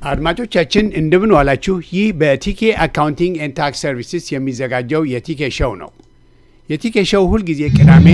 አድማጮቻችን እንደምን ዋላችሁ። ይህ በቲኬ አካውንቲንግ ኤንድ ታክስ ሰርቪስስ የሚዘጋጀው የቲኬ ሾው ነው። የቲኬ ሾው ሁልጊዜ ቅዳሜ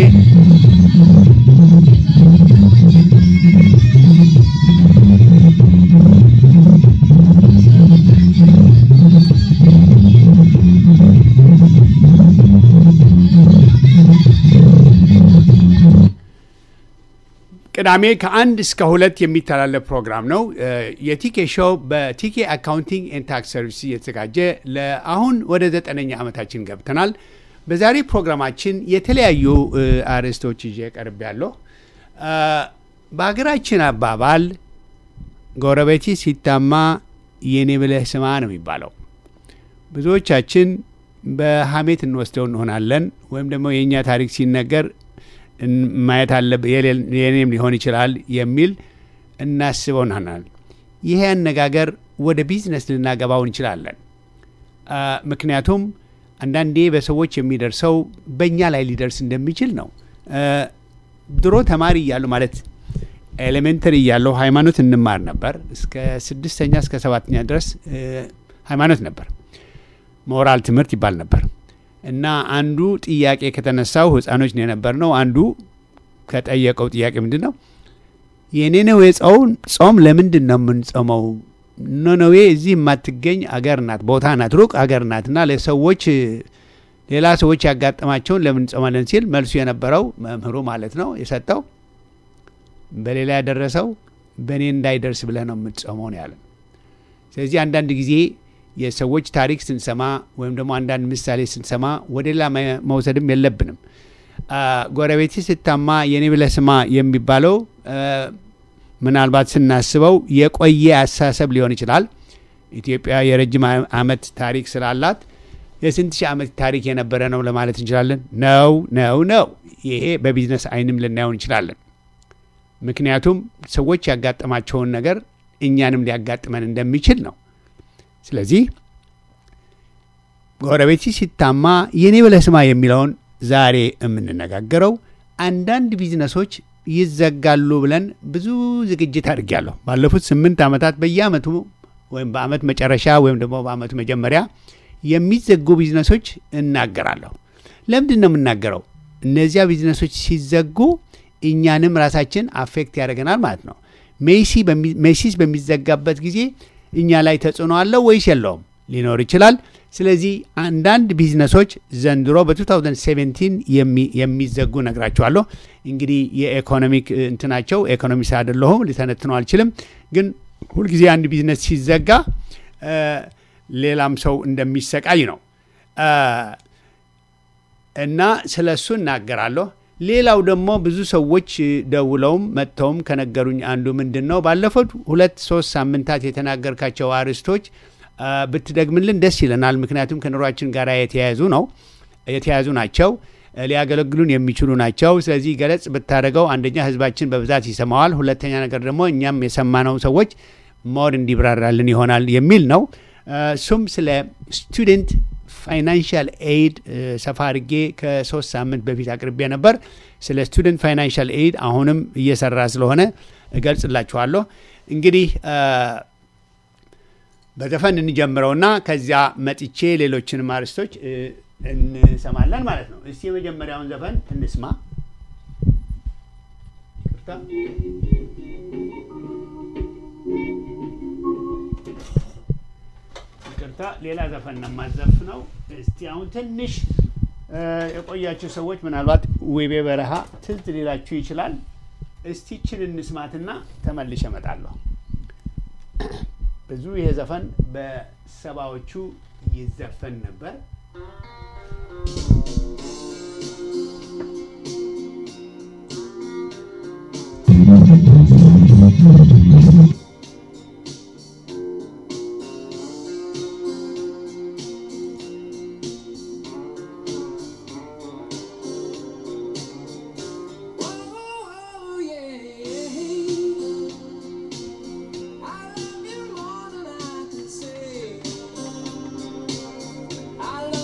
ቅዳሜ ከአንድ እስከ ሁለት የሚተላለፍ ፕሮግራም ነው። የቲኬ ሾው በቲኬ አካውንቲንግ ኤንድ ታክስ ሰርቪስ እየተዘጋጀ ለአሁን ወደ ዘጠነኛ ዓመታችን ገብተናል። በዛሬ ፕሮግራማችን የተለያዩ አርዕስቶች ይዤ ቀርብ ያለሁ። በሀገራችን አባባል ጎረቤቲ ሲታማ የኔ ብለህ ስማ ነው የሚባለው። ብዙዎቻችን በሀሜት እንወስደው እንሆናለን ወይም ደግሞ የእኛ ታሪክ ሲነገር ማየት አለብ የኔም ሊሆን ይችላል የሚል እናስበው ናናል። ይሄ አነጋገር ወደ ቢዝነስ ልናገባው እንችላለን። ምክንያቱም አንዳንዴ በሰዎች የሚደርሰው በእኛ ላይ ሊደርስ እንደሚችል ነው። ድሮ ተማሪ እያሉ ማለት ኤሌሜንተሪ እያለሁ ሃይማኖት እንማር ነበር። እስከ ስድስተኛ እስከ ሰባተኛ ድረስ ሃይማኖት ነበር። ሞራል ትምህርት ይባል ነበር። እና አንዱ ጥያቄ ከተነሳው ህፃኖች ነው የነበር ነው። አንዱ ከጠየቀው ጥያቄ ምንድን ነው የኔነዌ ጾም ለምንድን ነው የምንጾመው? ኖነዌ እዚህ የማትገኝ አገር ናት፣ ቦታ ናት፣ ሩቅ አገር ናት እና ለሰዎች ሌላ ሰዎች ያጋጠማቸውን ለምን እንጾማለን ሲል መልሱ የነበረው መምህሩ ማለት ነው የሰጠው በሌላ ያደረሰው በእኔ እንዳይደርስ ብለህ ነው የምትጾመው ነው ያለን። ስለዚህ አንዳንድ ጊዜ የሰዎች ታሪክ ስንሰማ ወይም ደግሞ አንዳንድ ምሳሌ ስንሰማ ወደ ሌላ መውሰድም የለብንም። ጎረቤቴ ስታማ የኔ ብለህ ስማ የሚባለው ምናልባት ስናስበው የቆየ አስተሳሰብ ሊሆን ይችላል። ኢትዮጵያ የረጅም ዓመት ታሪክ ስላላት የስንት ሺህ ዓመት ታሪክ የነበረ ነው ለማለት እንችላለን። ነው ነው ነው። ይሄ በቢዝነስ አይንም ልናየው እንችላለን። ምክንያቱም ሰዎች ያጋጠማቸውን ነገር እኛንም ሊያጋጥመን እንደሚችል ነው። ስለዚህ ጎረቤት ሲታማ የኔ ብለህ ስማ የሚለውን ዛሬ የምንነጋገረው አንዳንድ ቢዝነሶች ይዘጋሉ ብለን ብዙ ዝግጅት አድርጊያለሁ። ባለፉት ስምንት ዓመታት በየአመቱ ወይም በአመት መጨረሻ ወይም ደግሞ በአመቱ መጀመሪያ የሚዘጉ ቢዝነሶች እናገራለሁ። ለምንድን ነው የምናገረው? እነዚያ ቢዝነሶች ሲዘጉ እኛንም ራሳችን አፌክት ያደርገናል ማለት ነው። ሜሲስ በሚዘጋበት ጊዜ እኛ ላይ ተጽዕኖ አለው ወይስ የለውም? ሊኖር ይችላል። ስለዚህ አንዳንድ ቢዝነሶች ዘንድሮ በ2017 የሚዘጉ ነግራቸዋለሁ። እንግዲህ የኢኮኖሚክ እንትናቸው ኢኮኖሚስት አይደለሁም ሊተነትነው አልችልም። ግን ሁልጊዜ አንድ ቢዝነስ ሲዘጋ ሌላም ሰው እንደሚሰቃይ ነው እና ስለ እሱ እናገራለሁ። ሌላው ደግሞ ብዙ ሰዎች ደውለውም መጥተውም ከነገሩኝ አንዱ ምንድን ነው ባለፉት ሁለት ሶስት ሳምንታት የተናገርካቸው አርዕስቶች ብትደግምልን ደስ ይለናል። ምክንያቱም ከኑሯችን ጋር የተያያዙ ነው የተያያዙ ናቸው፣ ሊያገለግሉን የሚችሉ ናቸው። ስለዚህ ገለጽ ብታደርገው አንደኛ ህዝባችን በብዛት ይሰማዋል፣ ሁለተኛ ነገር ደግሞ እኛም የሰማነው ሰዎች ሞር እንዲብራራልን ይሆናል የሚል ነው። እሱም ስለ ስቱደንት ፋይናንሻል ኤይድ ሰፋ አድርጌ ከሶስት ሳምንት በፊት አቅርቤ ነበር። ስለ ስቱደንት ፋይናንሻል ኤይድ አሁንም እየሰራ ስለሆነ እገልጽላችኋለሁ። እንግዲህ በዘፈን እንጀምረውና ከዚያ መጥቼ ሌሎችንም አርዕስቶች እንሰማለን ማለት ነው። እስቲ የመጀመሪያውን ዘፈን እንስማ። ይቅርታ፣ ሌላ ዘፈን ነው የማዘፍነው። እስቲ አሁን ትንሽ የቆያችሁ ሰዎች ምናልባት ውቤ በረሃ ትዝ ሊላችሁ ይችላል። እስቲ ችን እንስማትና ተመልሼ እመጣለሁ። ብዙ ይሄ ዘፈን በሰባዎቹ ይዘፈን ነበር። I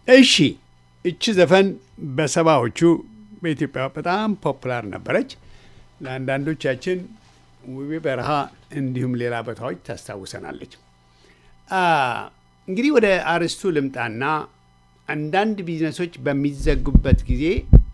እሺ እቺ ዘፈን በሰባዎቹ በኢትዮጵያ በጣም ፖፑላር ነበረች። ለአንዳንዶቻችን ውቤ በረሃ እንዲሁም ሌላ ቦታዎች ታስታውሰናለች። እንግዲህ ወደ አርስቱ ልምጣና አንዳንድ ቢዝነሶች በሚዘጉበት ጊዜ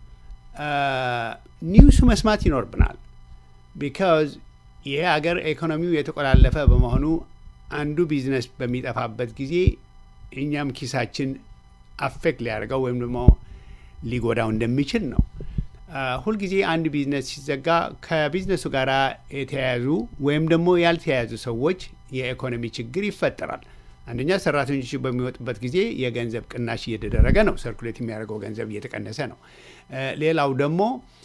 ኒውሱ መስማት ይኖርብናል። ቢካዝ ይሄ ሀገር ኢኮኖሚው የተቆላለፈ በመሆኑ አንዱ ቢዝነስ በሚጠፋበት ጊዜ እኛም ኪሳችን አፌክት ሊያደርገው ወይም ደግሞ ሊጎዳው እንደሚችል ነው። ሁልጊዜ አንድ ቢዝነስ ሲዘጋ ከቢዝነሱ ጋር የተያያዙ ወይም ደግሞ ያልተያያዙ ሰዎች የኢኮኖሚ ችግር ይፈጠራል። አንደኛ ሰራተኞች በሚወጡበት ጊዜ የገንዘብ ቅናሽ እየተደረገ ነው። ሰርኩሌት የሚያደርገው ገንዘብ እየተቀነሰ ነው። ሌላው ደግሞ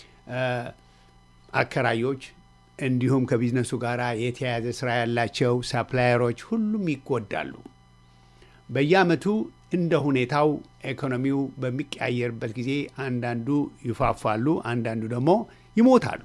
አከራዮች እንዲሁም ከቢዝነሱ ጋር የተያያዘ ስራ ያላቸው ሳፕላየሮች ሁሉም ይጎዳሉ። በየአመቱ እንደ ሁኔታው ኢኮኖሚው በሚቀያየርበት ጊዜ አንዳንዱ ይፋፋሉ፣ አንዳንዱ ደግሞ ይሞታሉ።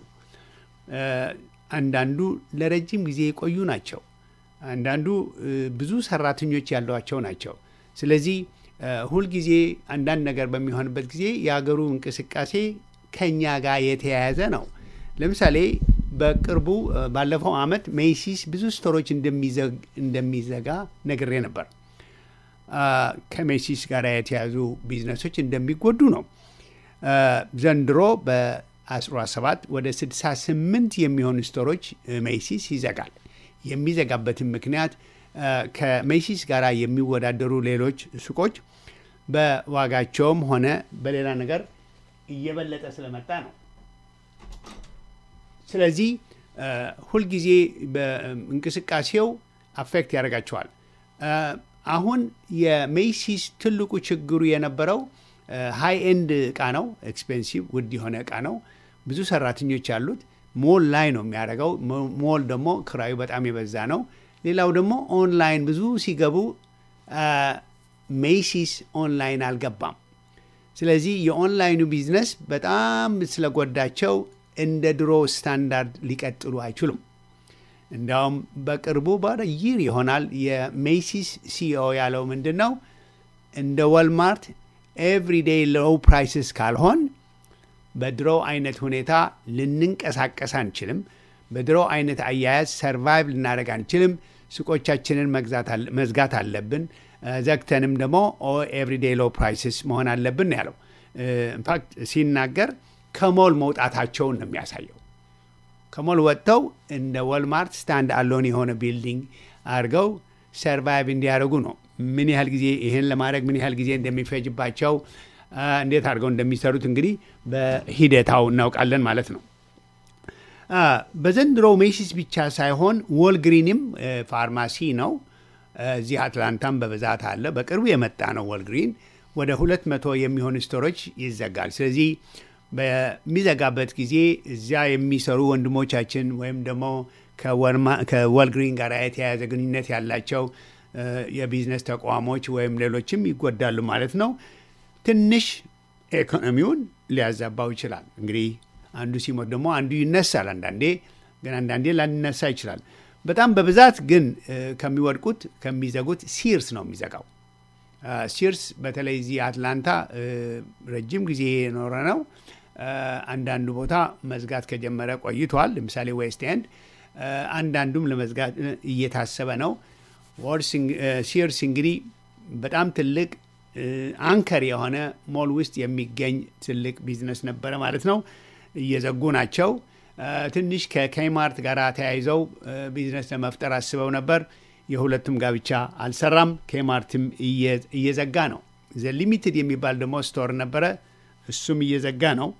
አንዳንዱ ለረጅም ጊዜ የቆዩ ናቸው። አንዳንዱ ብዙ ሰራተኞች ያሏቸው ናቸው። ስለዚህ ሁልጊዜ አንዳንድ ነገር በሚሆንበት ጊዜ የሀገሩ እንቅስቃሴ ከኛ ጋር የተያያዘ ነው። ለምሳሌ በቅርቡ ባለፈው አመት ሜይሲስ ብዙ ስቶሮች እንደሚዘጋ ነግሬ ነበር። ከሜሲስ ጋር የተያዙ ቢዝነሶች እንደሚጎዱ ነው። ዘንድሮ በ17 ወደ 68 የሚሆኑ ስቶሮች ሜሲስ ይዘጋል። የሚዘጋበትን ምክንያት ከሜሲስ ጋር የሚወዳደሩ ሌሎች ሱቆች በዋጋቸውም ሆነ በሌላ ነገር እየበለጠ ስለመጣ ነው። ስለዚህ ሁልጊዜ በእንቅስቃሴው አፌክት ያደርጋቸዋል። አሁን የሜሲስ ትልቁ ችግሩ የነበረው ሃይ ኤንድ እቃ ነው። ኤክስፔንሲቭ ውድ የሆነ እቃ ነው። ብዙ ሰራተኞች ያሉት ሞል ላይ ነው የሚያደርገው። ሞል ደግሞ ክራዩ በጣም የበዛ ነው። ሌላው ደግሞ ኦንላይን ብዙ ሲገቡ ሜሲስ ኦንላይን አልገባም። ስለዚህ የኦንላይኑ ቢዝነስ በጣም ስለጎዳቸው እንደ ድሮ ስታንዳርድ ሊቀጥሉ አይችሉም። እንዲያውም በቅርቡ ባለ ይር ይሆናል የሜሲስ ሲኦ ያለው ምንድን ነው እንደ ወልማርት ኤቭሪዴይ ሎው ፕራይስስ ካልሆን በድሮ አይነት ሁኔታ ልንንቀሳቀስ አንችልም። በድሮ አይነት አያያዝ ሰርቫይቭ ልናደርግ አንችልም። ሱቆቻችንን መዝጋት አለብን። ዘግተንም ደግሞ ኤቭሪዴይ ሎው ፕራይስስ መሆን አለብን ያለው ኢንፋክት ሲናገር ከሞል መውጣታቸውን ነው የሚያሳየው። ከሞል ወጥተው እንደ ወልማርት ስታንድ አሎን የሆነ ቢልዲንግ አድርገው ሰርቫይቭ እንዲያደርጉ ነው። ምን ያህል ጊዜ ይህን ለማድረግ ምን ያህል ጊዜ እንደሚፈጅባቸው እንዴት አድርገው እንደሚሰሩት እንግዲህ በሂደታው እናውቃለን ማለት ነው። በዘንድሮው ሜሲስ ብቻ ሳይሆን ወልግሪንም ፋርማሲ ነው። እዚህ አትላንታም በብዛት አለ። በቅርቡ የመጣ ነው ወልግሪን። ወደ ሁለት መቶ የሚሆኑ ስቶሮች ይዘጋል። ስለዚህ በሚዘጋበት ጊዜ እዚያ የሚሰሩ ወንድሞቻችን ወይም ደግሞ ከወልግሪን ጋር የተያያዘ ግንኙነት ያላቸው የቢዝነስ ተቋሞች ወይም ሌሎችም ይጎዳሉ ማለት ነው። ትንሽ ኢኮኖሚውን ሊያዛባው ይችላል። እንግዲህ አንዱ ሲሞት ደግሞ አንዱ ይነሳል። አንዳንዴ ግን አንዳንዴ ላንነሳ ይችላል። በጣም በብዛት ግን ከሚወድቁት ከሚዘጉት ሲርስ ነው የሚዘጋው። ሲርስ በተለይ እዚህ አትላንታ ረጅም ጊዜ የኖረ ነው። አንዳንዱ ቦታ መዝጋት ከጀመረ ቆይቷል። ለምሳሌ ዌስት ኤንድ፣ አንዳንዱም ለመዝጋት እየታሰበ ነው። ሲርስ እንግዲህ በጣም ትልቅ አንከር የሆነ ሞል ውስጥ የሚገኝ ትልቅ ቢዝነስ ነበረ ማለት ነው። እየዘጉ ናቸው። ትንሽ ከኬማርት ጋር ተያይዘው ቢዝነስ ለመፍጠር አስበው ነበር። የሁለቱም ጋብቻ አልሰራም። ኬማርትም እየዘጋ ነው። ዘ ሊሚትድ የሚባል ደግሞ ስቶር ነበረ፣ እሱም እየዘጋ ነው።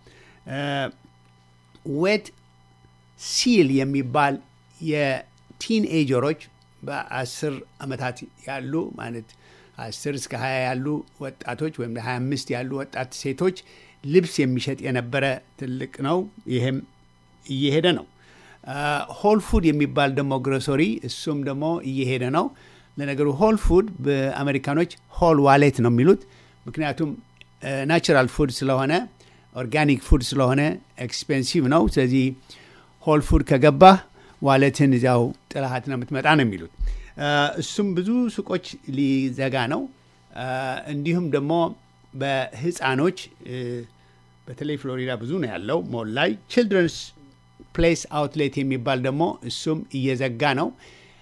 ዌት ሲል የሚባል የቲንኤጀሮች በአስር ዓመታት ያሉ ማለት አስር እስከ ሀያ ያሉ ወጣቶች ወይም ሀያ አምስት ያሉ ወጣት ሴቶች ልብስ የሚሸጥ የነበረ ትልቅ ነው። ይህም እየሄደ ነው። ሆል ፉድ የሚባል ደግሞ ግሮሰሪ እሱም ደግሞ እየሄደ ነው። ለነገሩ ሆል ፉድ በአሜሪካኖች ሆል ዋሌት ነው የሚሉት። ምክንያቱም ናቹራል ፉድ ስለሆነ ኦርጋኒክ ፉድ ስለሆነ ኤክስፔንሲቭ ነው። ስለዚህ ሆል ፉድ ከገባህ ዋሌትን እዚያው ጥላሃት ነው የምትመጣ ነው የሚሉት። እሱም ብዙ ሱቆች ሊዘጋ ነው። እንዲሁም ደግሞ በህፃኖች በተለይ ፍሎሪዳ ብዙ ነው ያለው ሞል ላይ ችልድረንስ ፕሌስ አውትሌት የሚባል ደግሞ እሱም እየዘጋ ነው።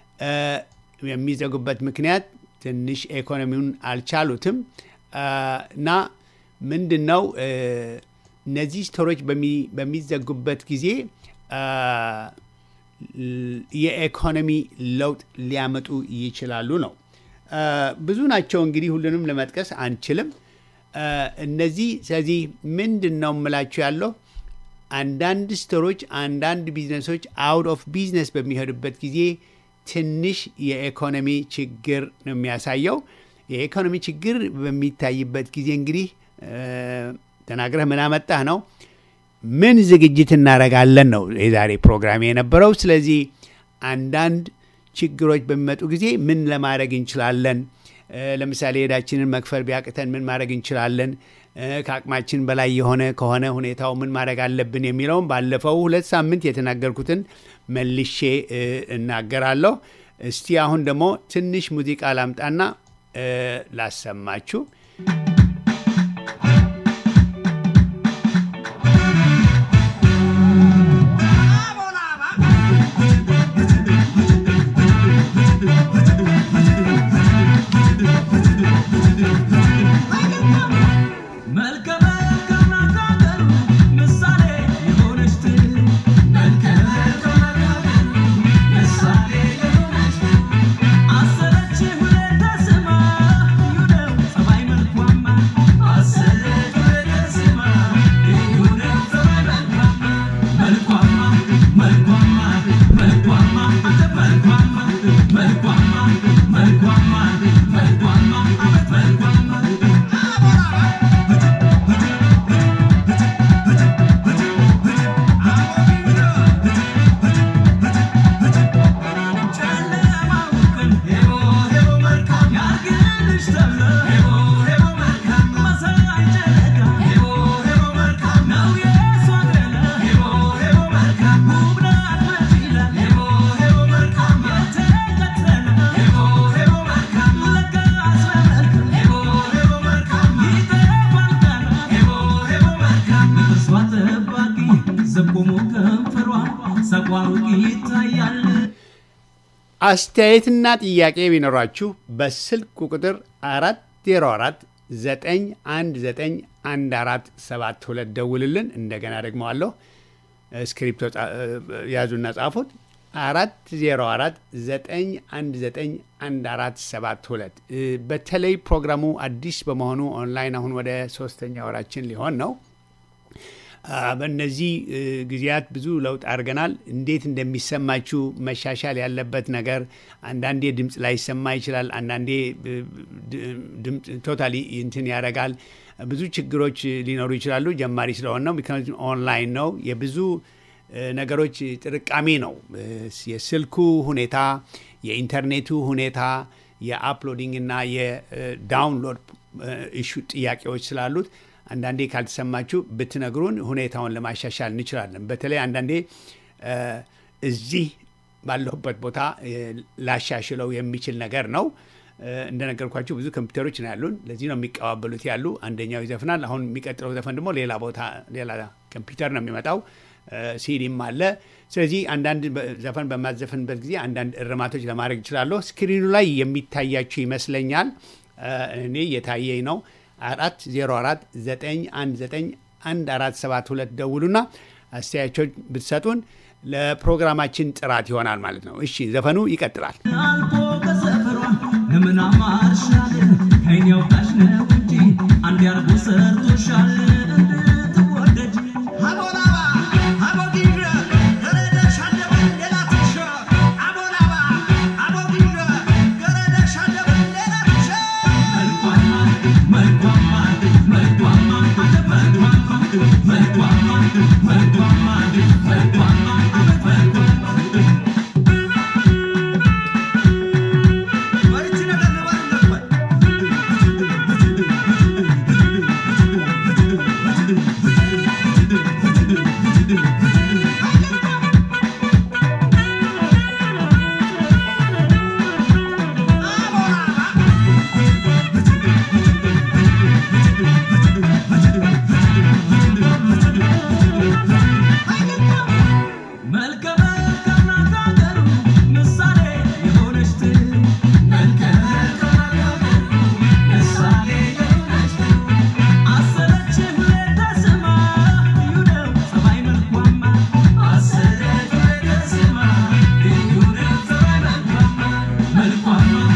የሚዘጉበት ምክንያት ትንሽ ኢኮኖሚውን አልቻሉትም እና ምንድን ነው እነዚህ ስቶሮች በሚዘጉበት ጊዜ የኢኮኖሚ ለውጥ ሊያመጡ ይችላሉ ነው። ብዙ ናቸው እንግዲህ ሁሉንም ለመጥቀስ አንችልም። እነዚህ ስለዚህ ምንድን ነው የምላችሁ ያለው አንዳንድ ስቶሮች፣ አንዳንድ ቢዝነሶች አውት ኦፍ ቢዝነስ በሚሄዱበት ጊዜ ትንሽ የኢኮኖሚ ችግር ነው የሚያሳየው። የኢኮኖሚ ችግር በሚታይበት ጊዜ እንግዲህ ተናግረህ ምን አመጣህ ነው ምን ዝግጅት እናደርጋለን ነው የዛሬ ፕሮግራም የነበረው። ስለዚህ አንዳንድ ችግሮች በሚመጡ ጊዜ ምን ለማድረግ እንችላለን? ለምሳሌ ሄዳችንን መክፈል ቢያቅተን ምን ማድረግ እንችላለን? ከአቅማችን በላይ የሆነ ከሆነ ሁኔታው ምን ማድረግ አለብን የሚለውም ባለፈው ሁለት ሳምንት የተናገርኩትን መልሼ እናገራለሁ። እስቲ አሁን ደግሞ ትንሽ ሙዚቃ ላምጣና ላሰማችሁ። አስተያየትና ጥያቄ ቢኖራችሁ በስልክ ቁጥር 404 919 1472 ደውልልን። እንደገና ደግመዋለሁ። ስክሪፕቶ ያዙና ጻፉት። 404 919 1472 በተለይ ፕሮግራሙ አዲስ በመሆኑ ኦንላይን አሁን ወደ ሶስተኛ ወራችን ሊሆን ነው። በእነዚህ ጊዜያት ብዙ ለውጥ አድርገናል። እንዴት እንደሚሰማችሁ መሻሻል ያለበት ነገር አንዳንዴ ድምፅ ላይሰማ ይችላል። አንዳንዴ ድምፅ ቶታሊ እንትን ያደርጋል። ብዙ ችግሮች ሊኖሩ ይችላሉ። ጀማሪ ስለሆን ነው። ምክንያቱም ኦንላይን ነው። የብዙ ነገሮች ጥርቃሚ ነው። የስልኩ ሁኔታ፣ የኢንተርኔቱ ሁኔታ፣ የአፕሎዲንግ እና የዳውንሎድ ኢሹ ጥያቄዎች ስላሉት አንዳንዴ ካልተሰማችሁ ብትነግሩን ሁኔታውን ለማሻሻል እንችላለን። በተለይ አንዳንዴ እዚህ ባለሁበት ቦታ ላሻሽለው የሚችል ነገር ነው። እንደነገርኳችሁ ብዙ ኮምፒውተሮች ነው ያሉን። ለዚህ ነው የሚቀባበሉት ያሉ። አንደኛው ይዘፍናል። አሁን የሚቀጥለው ዘፈን ደግሞ ሌላ ቦታ ሌላ ኮምፒውተር ነው የሚመጣው። ሲዲም አለ። ስለዚህ አንዳንድ ዘፈን በማዘፈንበት ጊዜ አንዳንድ እርማቶች ለማድረግ እችላለሁ። ስክሪኑ ላይ የሚታያችሁ ይመስለኛል። እኔ እየታየኝ ነው። አራት ዜሮ አራት ዘጠኝ አንድ ዘጠኝ አንድ አራት ሰባት ሁለት ደውሉና አስተያየቶች ብትሰጡን ለፕሮግራማችን ጥራት ይሆናል ማለት ነው። እሺ ዘፈኑ ይቀጥላል። አልፎ ከሰፈሯ ለምን አማርሻል ከይን ያውጣሽ ነው እንጂ አንድ ያርጎ ሰርቶሻል እንድትወደጅ Thank you.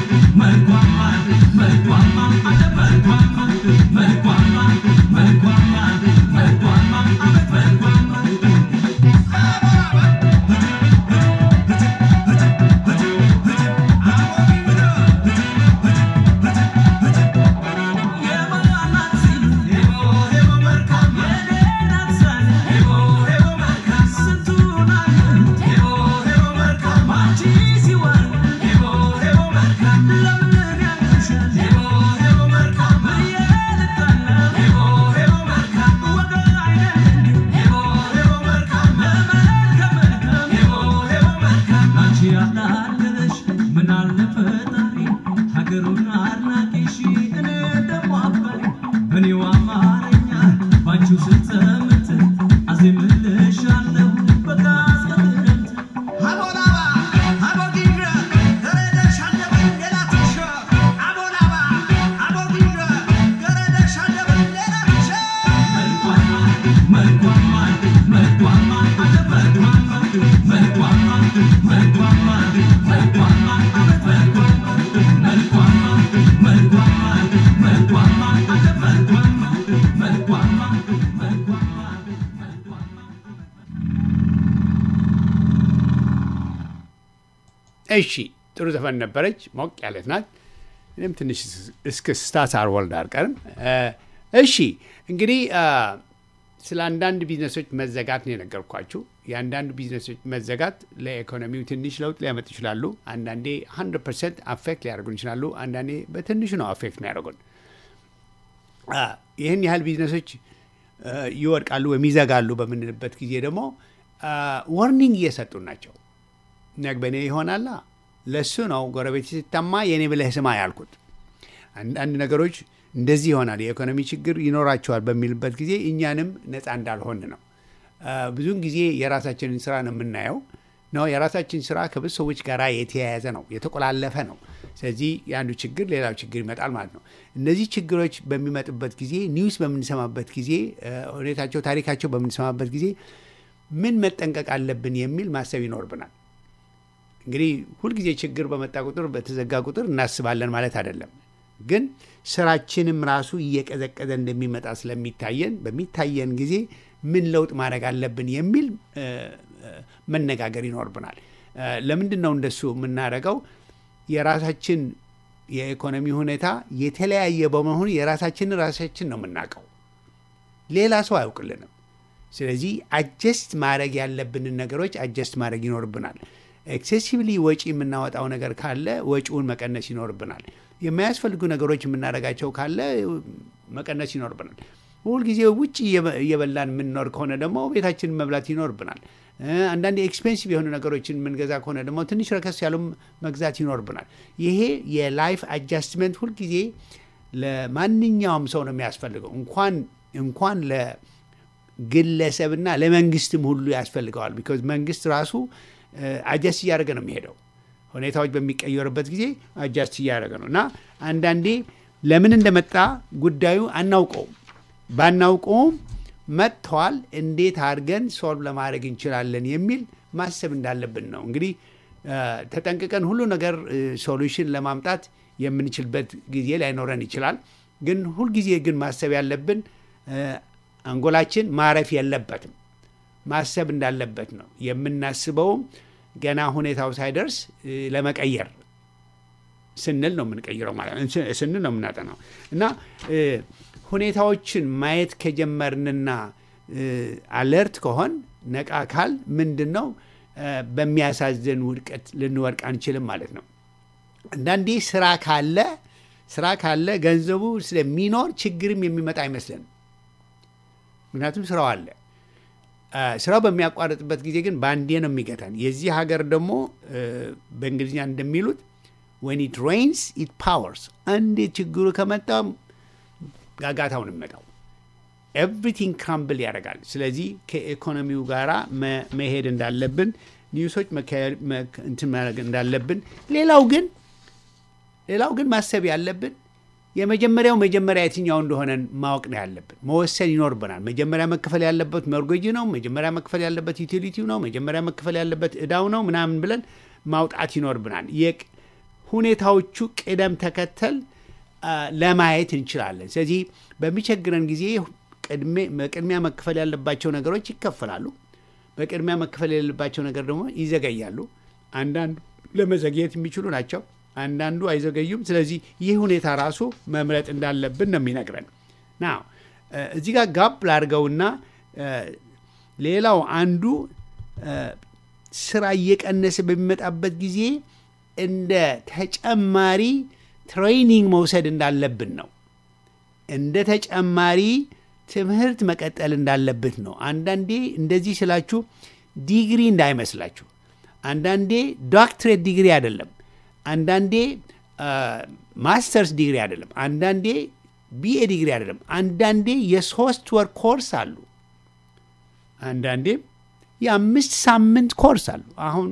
እሺ ጥሩ ዘፈን ነበረች። ሞቅ ያለት ናት። እኔም ትንሽ እስከ ስታሳር ወልድ አልቀርም። እሺ እንግዲህ ስለ አንዳንድ ቢዝነሶች መዘጋት ነው የነገርኳችሁ። የአንዳንድ ቢዝነሶች መዘጋት ለኢኮኖሚው ትንሽ ለውጥ ሊያመጡ ይችላሉ። አንዳንዴ 100 ፐርሰንት አፌክት ሊያደርጉን ይችላሉ። አንዳንዴ በትንሹ ነው አፌክት የሚያደርጉን። ይህን ያህል ቢዝነሶች ይወድቃሉ ወይም ይዘጋሉ በምንልበት ጊዜ ደግሞ ወርኒንግ እየሰጡን ናቸው። ነግበኔ ይሆናላ። ለሱ ነው ጎረቤት ሲታማ የእኔ ብለህ ስማ ያልኩት። አንዳንድ ነገሮች እንደዚህ ይሆናል፣ የኢኮኖሚ ችግር ይኖራቸዋል በሚልበት ጊዜ እኛንም ነፃ እንዳልሆን ነው። ብዙውን ጊዜ የራሳችንን ስራ ነው የምናየው ነው። የራሳችን ስራ ከብዙ ሰዎች ጋር የተያያዘ ነው፣ የተቆላለፈ ነው። ስለዚህ የአንዱ ችግር ሌላው ችግር ይመጣል ማለት ነው። እነዚህ ችግሮች በሚመጡበት ጊዜ ኒውስ በምንሰማበት ጊዜ ሁኔታቸው፣ ታሪካቸው በምንሰማበት ጊዜ ምን መጠንቀቅ አለብን የሚል ማሰብ ይኖርብናል። እንግዲህ ሁልጊዜ ችግር በመጣ ቁጥር በተዘጋ ቁጥር እናስባለን ማለት አይደለም። ግን ስራችንም ራሱ እየቀዘቀዘ እንደሚመጣ ስለሚታየን በሚታየን ጊዜ ምን ለውጥ ማድረግ አለብን የሚል መነጋገር ይኖርብናል። ለምንድን ነው እንደሱ የምናደርገው? የራሳችን የኢኮኖሚ ሁኔታ የተለያየ በመሆኑ የራሳችንን ራሳችን ነው የምናውቀው፣ ሌላ ሰው አያውቅልንም። ስለዚህ አጀስት ማድረግ ያለብንን ነገሮች አጀስት ማድረግ ይኖርብናል። ኤክሴሲቭሊ ወጪ የምናወጣው ነገር ካለ ወጪውን መቀነስ ይኖርብናል። የማያስፈልጉ ነገሮች የምናደርጋቸው ካለ መቀነስ ይኖርብናል። ሁልጊዜ ውጭ እየበላን የምንኖር ከሆነ ደግሞ ቤታችንን መብላት ይኖርብናል። አንዳንድ ኤክስፔንሲቭ የሆኑ ነገሮችን የምንገዛ ከሆነ ደግሞ ትንሽ ረከስ ያሉ መግዛት ይኖርብናል። ይሄ የላይፍ አጃስትመንት ሁልጊዜ ለማንኛውም ሰው ነው የሚያስፈልገው እንኳን እንኳን ለግለሰብና ለመንግስትም ሁሉ ያስፈልገዋል። ቢኮዝ መንግስት ራሱ አጃስት እያደረገ ነው የሚሄደው። ሁኔታዎች በሚቀየሩበት ጊዜ አጃስት እያደረገ ነው እና አንዳንዴ ለምን እንደመጣ ጉዳዩ አናውቀውም። ባናውቀውም መጥተዋል፣ እንዴት አድርገን ሶልቭ ለማድረግ እንችላለን የሚል ማሰብ እንዳለብን ነው። እንግዲህ ተጠንቅቀን ሁሉ ነገር ሶሉሽን ለማምጣት የምንችልበት ጊዜ ላይኖረን ይችላል። ግን ሁልጊዜ ግን ማሰብ ያለብን አንጎላችን ማረፍ የለበትም ማሰብ እንዳለበት ነው የምናስበውም ገና ሁኔታው ሳይደርስ ለመቀየር ስንል ነው የምንቀይረው ማለት ስንል ነው የምናጠናው እና ሁኔታዎችን ማየት ከጀመርንና አለርት ከሆን ነቃ ካል ምንድን ነው በሚያሳዝን ውድቀት ልንወድቅ አንችልም ማለት ነው። አንዳንዴ ስራ ካለ ስራ ካለ ገንዘቡ ስለሚኖር ችግርም የሚመጣ አይመስለንም። ምክንያቱም ስራው አለ። ስራው በሚያቋርጥበት ጊዜ ግን በአንዴ ነው የሚገታን። የዚህ ሀገር ደግሞ በእንግሊዝኛ እንደሚሉት ወን ኢት ሬይንስ ኢት ፓወርስ፣ አንዴ ችግሩ ከመጣ ጋጋታውን የሚመጣው ኤቭሪቲንግ ክራምብል ያደርጋል። ስለዚህ ከኢኮኖሚው ጋራ መሄድ እንዳለብን ኒውሶች እንትን ማድረግ እንዳለብን፣ ሌላው ግን ሌላው ግን ማሰብ ያለብን የመጀመሪያው መጀመሪያ የትኛው እንደሆነ ማወቅ ነው ያለብን። መወሰን ይኖርብናል። መጀመሪያ መክፈል ያለበት ሞርጌጅ ነው፣ መጀመሪያ መክፈል ያለበት ዩቲሊቲው ነው፣ መጀመሪያ መክፈል ያለበት እዳው ነው ምናምን ብለን ማውጣት ይኖርብናል። ሁኔታዎቹ ቅደም ተከተል አ፣ ለማየት እንችላለን። ስለዚህ በሚቸግረን ጊዜ ቅድሜ- በቅድሚያ መክፈል ያለባቸው ነገሮች ይከፈላሉ። በቅድሚያ መክፈል የሌለባቸው ነገር ደግሞ ይዘገያሉ። አንዳንዱ ለመዘግየት የሚችሉ ናቸው፣ አንዳንዱ አይዘገዩም። ስለዚህ ይህ ሁኔታ ራሱ መምረጥ እንዳለብን ነው የሚነግረን። ና እዚህ ጋር ጋብ ላድርገውና እ፣ ሌላው አንዱ እ፣ ስራ እየቀነሰ በሚመጣበት ጊዜ እንደ ተጨማሪ ትሬኒንግ መውሰድ እንዳለብን ነው። እንደ ተጨማሪ ትምህርት መቀጠል እንዳለብት ነው። አንዳንዴ እንደዚህ ስላችሁ ዲግሪ እንዳይመስላችሁ። አንዳንዴ ዶክትሬት ዲግሪ አይደለም። አንዳንዴ ማስተርስ ዲግሪ አይደለም። አንዳንዴ ቢኤ ዲግሪ አይደለም። አንዳንዴ የሶስት ወር ኮርስ አሉ። አንዳንዴም የአምስት ሳምንት ኮርስ አሉ። አሁን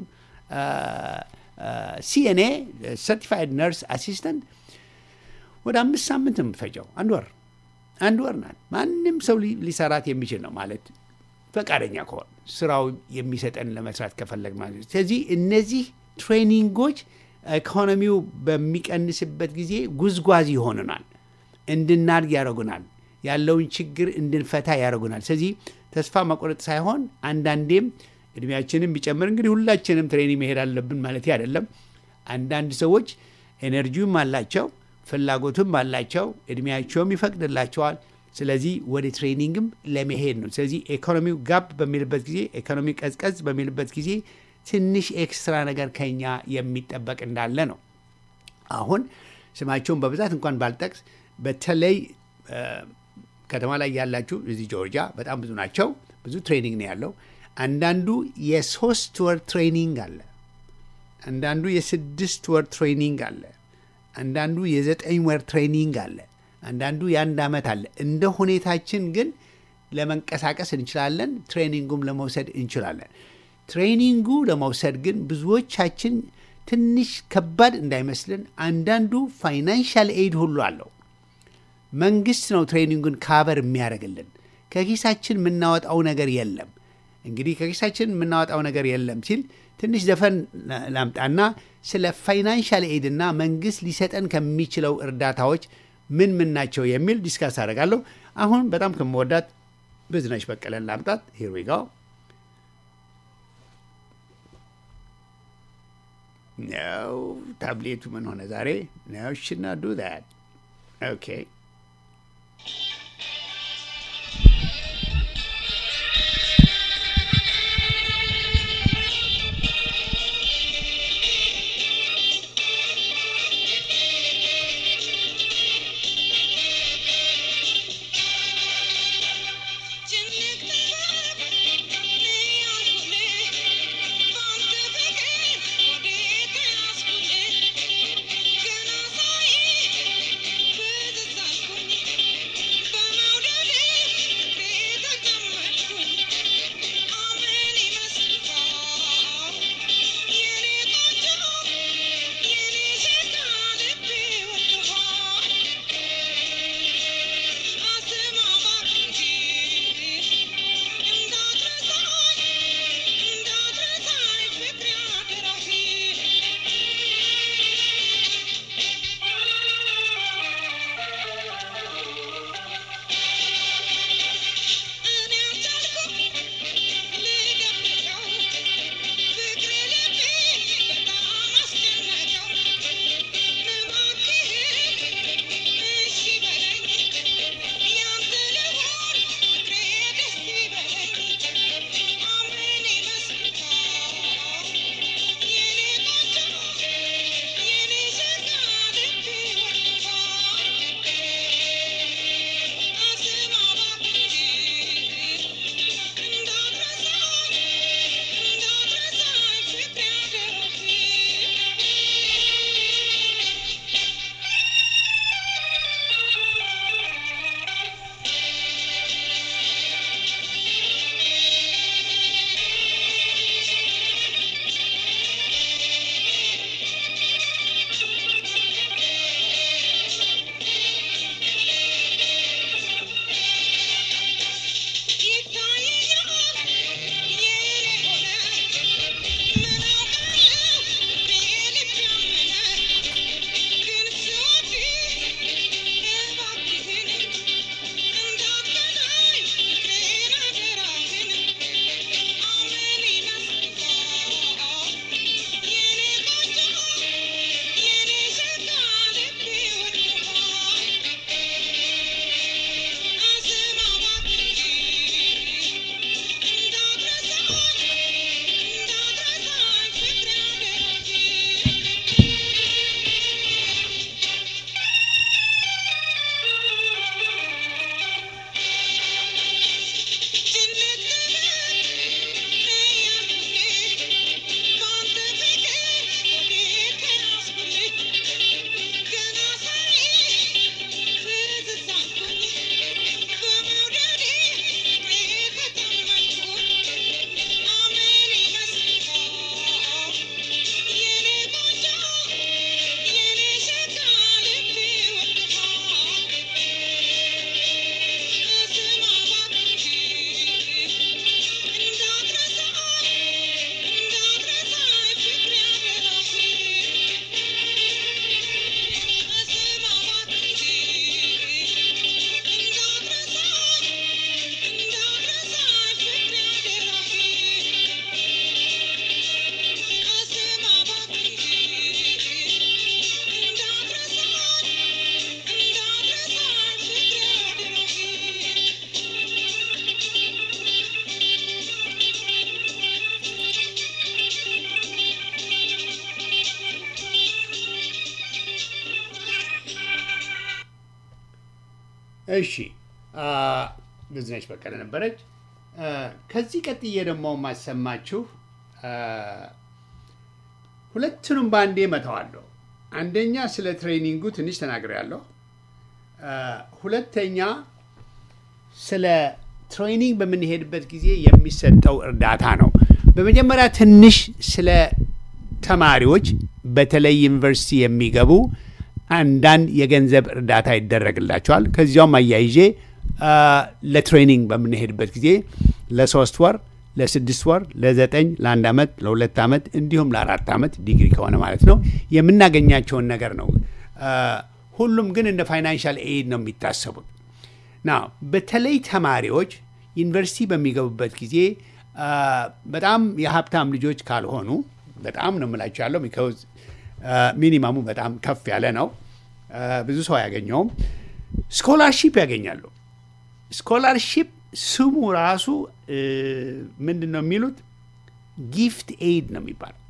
ሲኤንኤ ሰርቲፋይድ ነርስ አሲስተንት ወደ አምስት ሳምንት ነው የምትፈጀው። አንድ ወር አንድ ወር ናት። ማንም ሰው ሊ- ሊሰራት የሚችል ነው ማለት ፈቃደኛ ከሆን ስራው የሚሰጠን ለመስራት ከፈለግ ማለት ነው። ስለዚህ እነዚህ ትሬኒንጎች ኢኮኖሚው በሚቀንስበት ጊዜ ጉዝጓዝ ይሆኑናል፣ እንድናድግ ያደርጉናል፣ ያለውን ችግር እንድንፈታ ያደርጉናል። ስለዚህ ተስፋ መቁረጥ ሳይሆን አንዳንዴም እድሜያችንም ቢጨምር እንግዲህ ሁላችንም ትሬኒንግ መሄድ አለብን ማለት አይደለም። አንዳንድ ሰዎች ኤነርጂውም አላቸው ፍላጎቱም አላቸው፣ እድሜያቸውም ይፈቅድላቸዋል። ስለዚህ ወደ ትሬኒንግም ለመሄድ ነው። ስለዚህ ኢኮኖሚው ጋብ በሚልበት ጊዜ ኢኮኖሚ ቀዝቀዝ በሚልበት ጊዜ ትንሽ ኤክስትራ ነገር ከኛ የሚጠበቅ እንዳለ ነው። አሁን ስማቸውን በብዛት እንኳን ባልጠቅስ በተለይ እ፣ ከተማ ላይ ያላችሁ እዚህ ጆርጂያ በጣም ብዙ ናቸው። ብዙ ትሬኒንግ ነው ያለው። አንዳንዱ የሶስት ወር ትሬኒንግ አለ። አንዳንዱ የስድስት ወር ትሬኒንግ አለ። አንዳንዱ የዘጠኝ ወር ትሬኒንግ አለ። አንዳንዱ የአንድ ዓመት አለ። እንደ ሁኔታችን ግን ለመንቀሳቀስ እንችላለን። ትሬኒንጉም ለመውሰድ እንችላለን። ትሬኒንጉ ለመውሰድ ግን ብዙዎቻችን ትንሽ ከባድ እንዳይመስልን፣ አንዳንዱ ፋይናንሻል ኤድ ሁሉ አለው። መንግስት ነው ትሬኒንጉን ካቨር የሚያደርግልን። ከኪሳችን የምናወጣው ነገር የለም። እንግዲህ ከኪሳችን የምናወጣው ነገር የለም ሲል ትንሽ ዘፈን ላምጣና ስለ ፋይናንሻል ኤድ እና መንግስት ሊሰጠን ከሚችለው እርዳታዎች ምን ምን ናቸው የሚል ዲስካስ አደርጋለሁ። አሁን በጣም ከምወዳት ብዙነሽ በቀለን ላምጣት። ሂር ዊ ጎ ነው። ታብሌቱ ምን ሆነ ዛሬ? ነው ሽና ዱ ዛት ኦኬ Gonna say እሺ ብዙነች በቀለ ነበረች። ከዚህ ቀጥዬ ደግሞ የማሰማችሁ ሁለቱንም በአንዴ መተዋለሁ። አንደኛ ስለ ትሬኒንጉ ትንሽ ተናግሬያለሁ። ሁለተኛ ስለ ትሬኒንግ በምንሄድበት ጊዜ የሚሰጠው እርዳታ ነው። በመጀመሪያ ትንሽ ስለ ተማሪዎች በተለይ ዩኒቨርሲቲ የሚገቡ አንዳንድ የገንዘብ እርዳታ ይደረግላቸዋል። ከዚያውም አያይዤ ለትሬኒንግ በምንሄድበት ጊዜ ለሶስት ወር፣ ለስድስት ወር፣ ለዘጠኝ፣ ለአንድ ዓመት፣ ለሁለት ዓመት እንዲሁም ለአራት ዓመት ዲግሪ ከሆነ ማለት ነው የምናገኛቸውን ነገር ነው። ሁሉም ግን እንደ ፋይናንሻል ኤድ ነው የሚታሰቡት። ና በተለይ ተማሪዎች ዩኒቨርሲቲ በሚገቡበት ጊዜ በጣም የሀብታም ልጆች ካልሆኑ በጣም ነው የምላቸው ያለው ቢካውዝ ሚኒማሙ በጣም ከፍ ያለ ነው። ብዙ ሰው አያገኘውም። ስኮላርሺፕ ያገኛሉ። ስኮላርሺፕ ስሙ ራሱ ምንድን ነው የሚሉት? ጊፍት ኤድ ነው የሚባለው።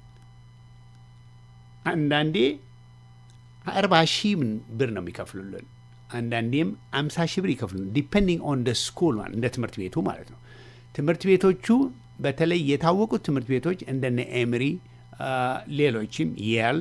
አንዳንዴ አርባ ሺህ ብር ነው የሚከፍሉልን፣ አንዳንዴም አምሳ ሺህ ብር ይከፍሉልን። ዲፔንዲንግ ኦን ደ ስኩል እንደ ትምህርት ቤቱ ማለት ነው። ትምህርት ቤቶቹ በተለይ የታወቁት ትምህርት ቤቶች እንደነ ኤምሪ ሌሎችም የል፣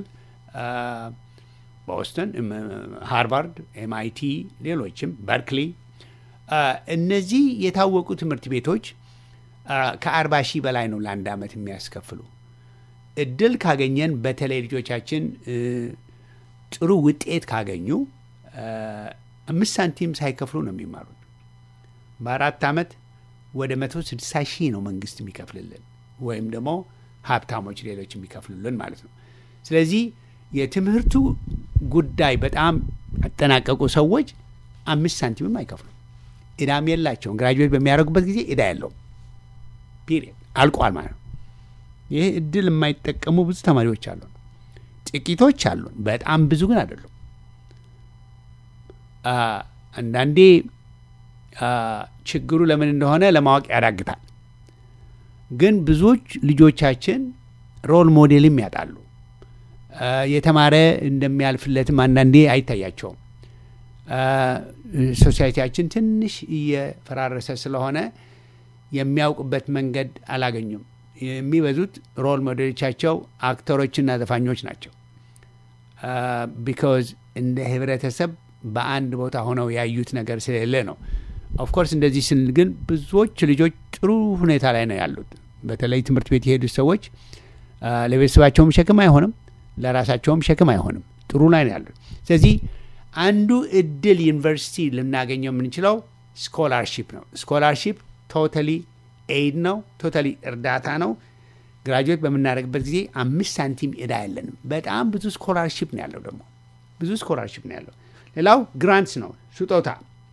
ቦስተን፣ ሃርቫርድ፣ ኤምአይቲ፣ ሌሎችም በርክሊ፣ እነዚህ የታወቁ ትምህርት ቤቶች ከአርባ ሺህ በላይ ነው ለአንድ ዓመት የሚያስከፍሉ። እድል ካገኘን በተለይ ልጆቻችን ጥሩ ውጤት ካገኙ አምስት ሳንቲም ሳይከፍሉ ነው የሚማሩት። በአራት ዓመት ወደ መቶ ስድሳ ሺህ ነው መንግስት የሚከፍልልን ወይም ደግሞ ሀብታሞች ሌሎች የሚከፍሉልን ማለት ነው። ስለዚህ የትምህርቱ ጉዳይ በጣም ያጠናቀቁ ሰዎች አምስት ሳንቲምም አይከፍሉም። እዳም የላቸውም። ግራጁዌት በሚያደርጉበት ጊዜ እዳ የለውም። ፒሪየድ አልቋል ማለት ነው። ይህ እድል የማይጠቀሙ ብዙ ተማሪዎች አሉ። ጥቂቶች አሉ፣ በጣም ብዙ ግን አይደሉም። አንዳንዴ ችግሩ ለምን እንደሆነ ለማወቅ ያዳግታል። ግን ብዙዎች ልጆቻችን ሮል ሞዴልም ያጣሉ። የተማረ እንደሚያልፍለትም አንዳንዴ አይታያቸውም። ሶሳይቲያችን ትንሽ እየፈራረሰ ስለሆነ የሚያውቁበት መንገድ አላገኙም። የሚበዙት ሮል ሞዴሎቻቸው አክተሮችና ዘፋኞች ናቸው። ቢካዝ እንደ ህብረተሰብ በአንድ ቦታ ሆነው ያዩት ነገር ስለሌለ ነው። ኦፍኮርስ እንደዚህ ስንል ግን ብዙዎች ልጆች ጥሩ ሁኔታ ላይ ነው ያሉት። በተለይ ትምህርት ቤት የሄዱት ሰዎች ለቤተሰባቸውም ሸክም አይሆንም፣ ለራሳቸውም ሸክም አይሆንም። ጥሩ ላይ ነው ያሉት። ስለዚህ አንዱ እድል ዩኒቨርሲቲ ልናገኘው የምንችለው ስኮላርሺፕ ነው። ስኮላርሺፕ ቶታሊ ኤድ ነው፣ ቶታሊ እርዳታ ነው። ግራጁዌት በምናደርግበት ጊዜ አምስት ሳንቲም እዳ ያለንም። በጣም ብዙ ስኮላርሺፕ ነው ያለው ደግሞ ብዙ ስኮላርሺፕ ነው ያለው። ሌላው ግራንትስ ነው ስጦታ።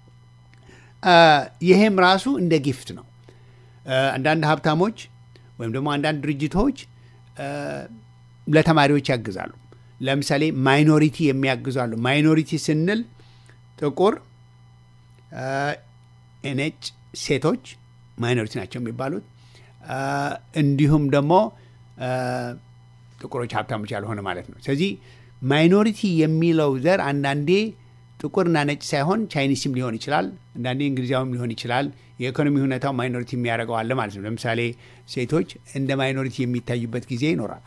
ይሄም ራሱ እንደ ጊፍት ነው። አንዳንድ ሀብታሞች ወይም ደግሞ አንዳንድ ድርጅቶች ለተማሪዎች ያግዛሉ። ለምሳሌ ማይኖሪቲ የሚያግዛሉ። ማይኖሪቲ ስንል ጥቁር፣ ነጭ፣ ሴቶች ማይኖሪቲ ናቸው የሚባሉት። እንዲሁም ደግሞ ጥቁሮች ሀብታሞች ያልሆነ ማለት ነው። ስለዚህ ማይኖሪቲ የሚለው ዘር አንዳንዴ ጥቁርና ነጭ ሳይሆን ቻይኒስም ሊሆን ይችላል። አንዳንዴ እንግሊዛዊም ሊሆን ይችላል። የኢኮኖሚ ሁኔታው ማይኖሪቲ የሚያደርገው አለ ማለት ነው። ለምሳሌ ሴቶች እንደ ማይኖሪቲ የሚታዩበት ጊዜ ይኖራል።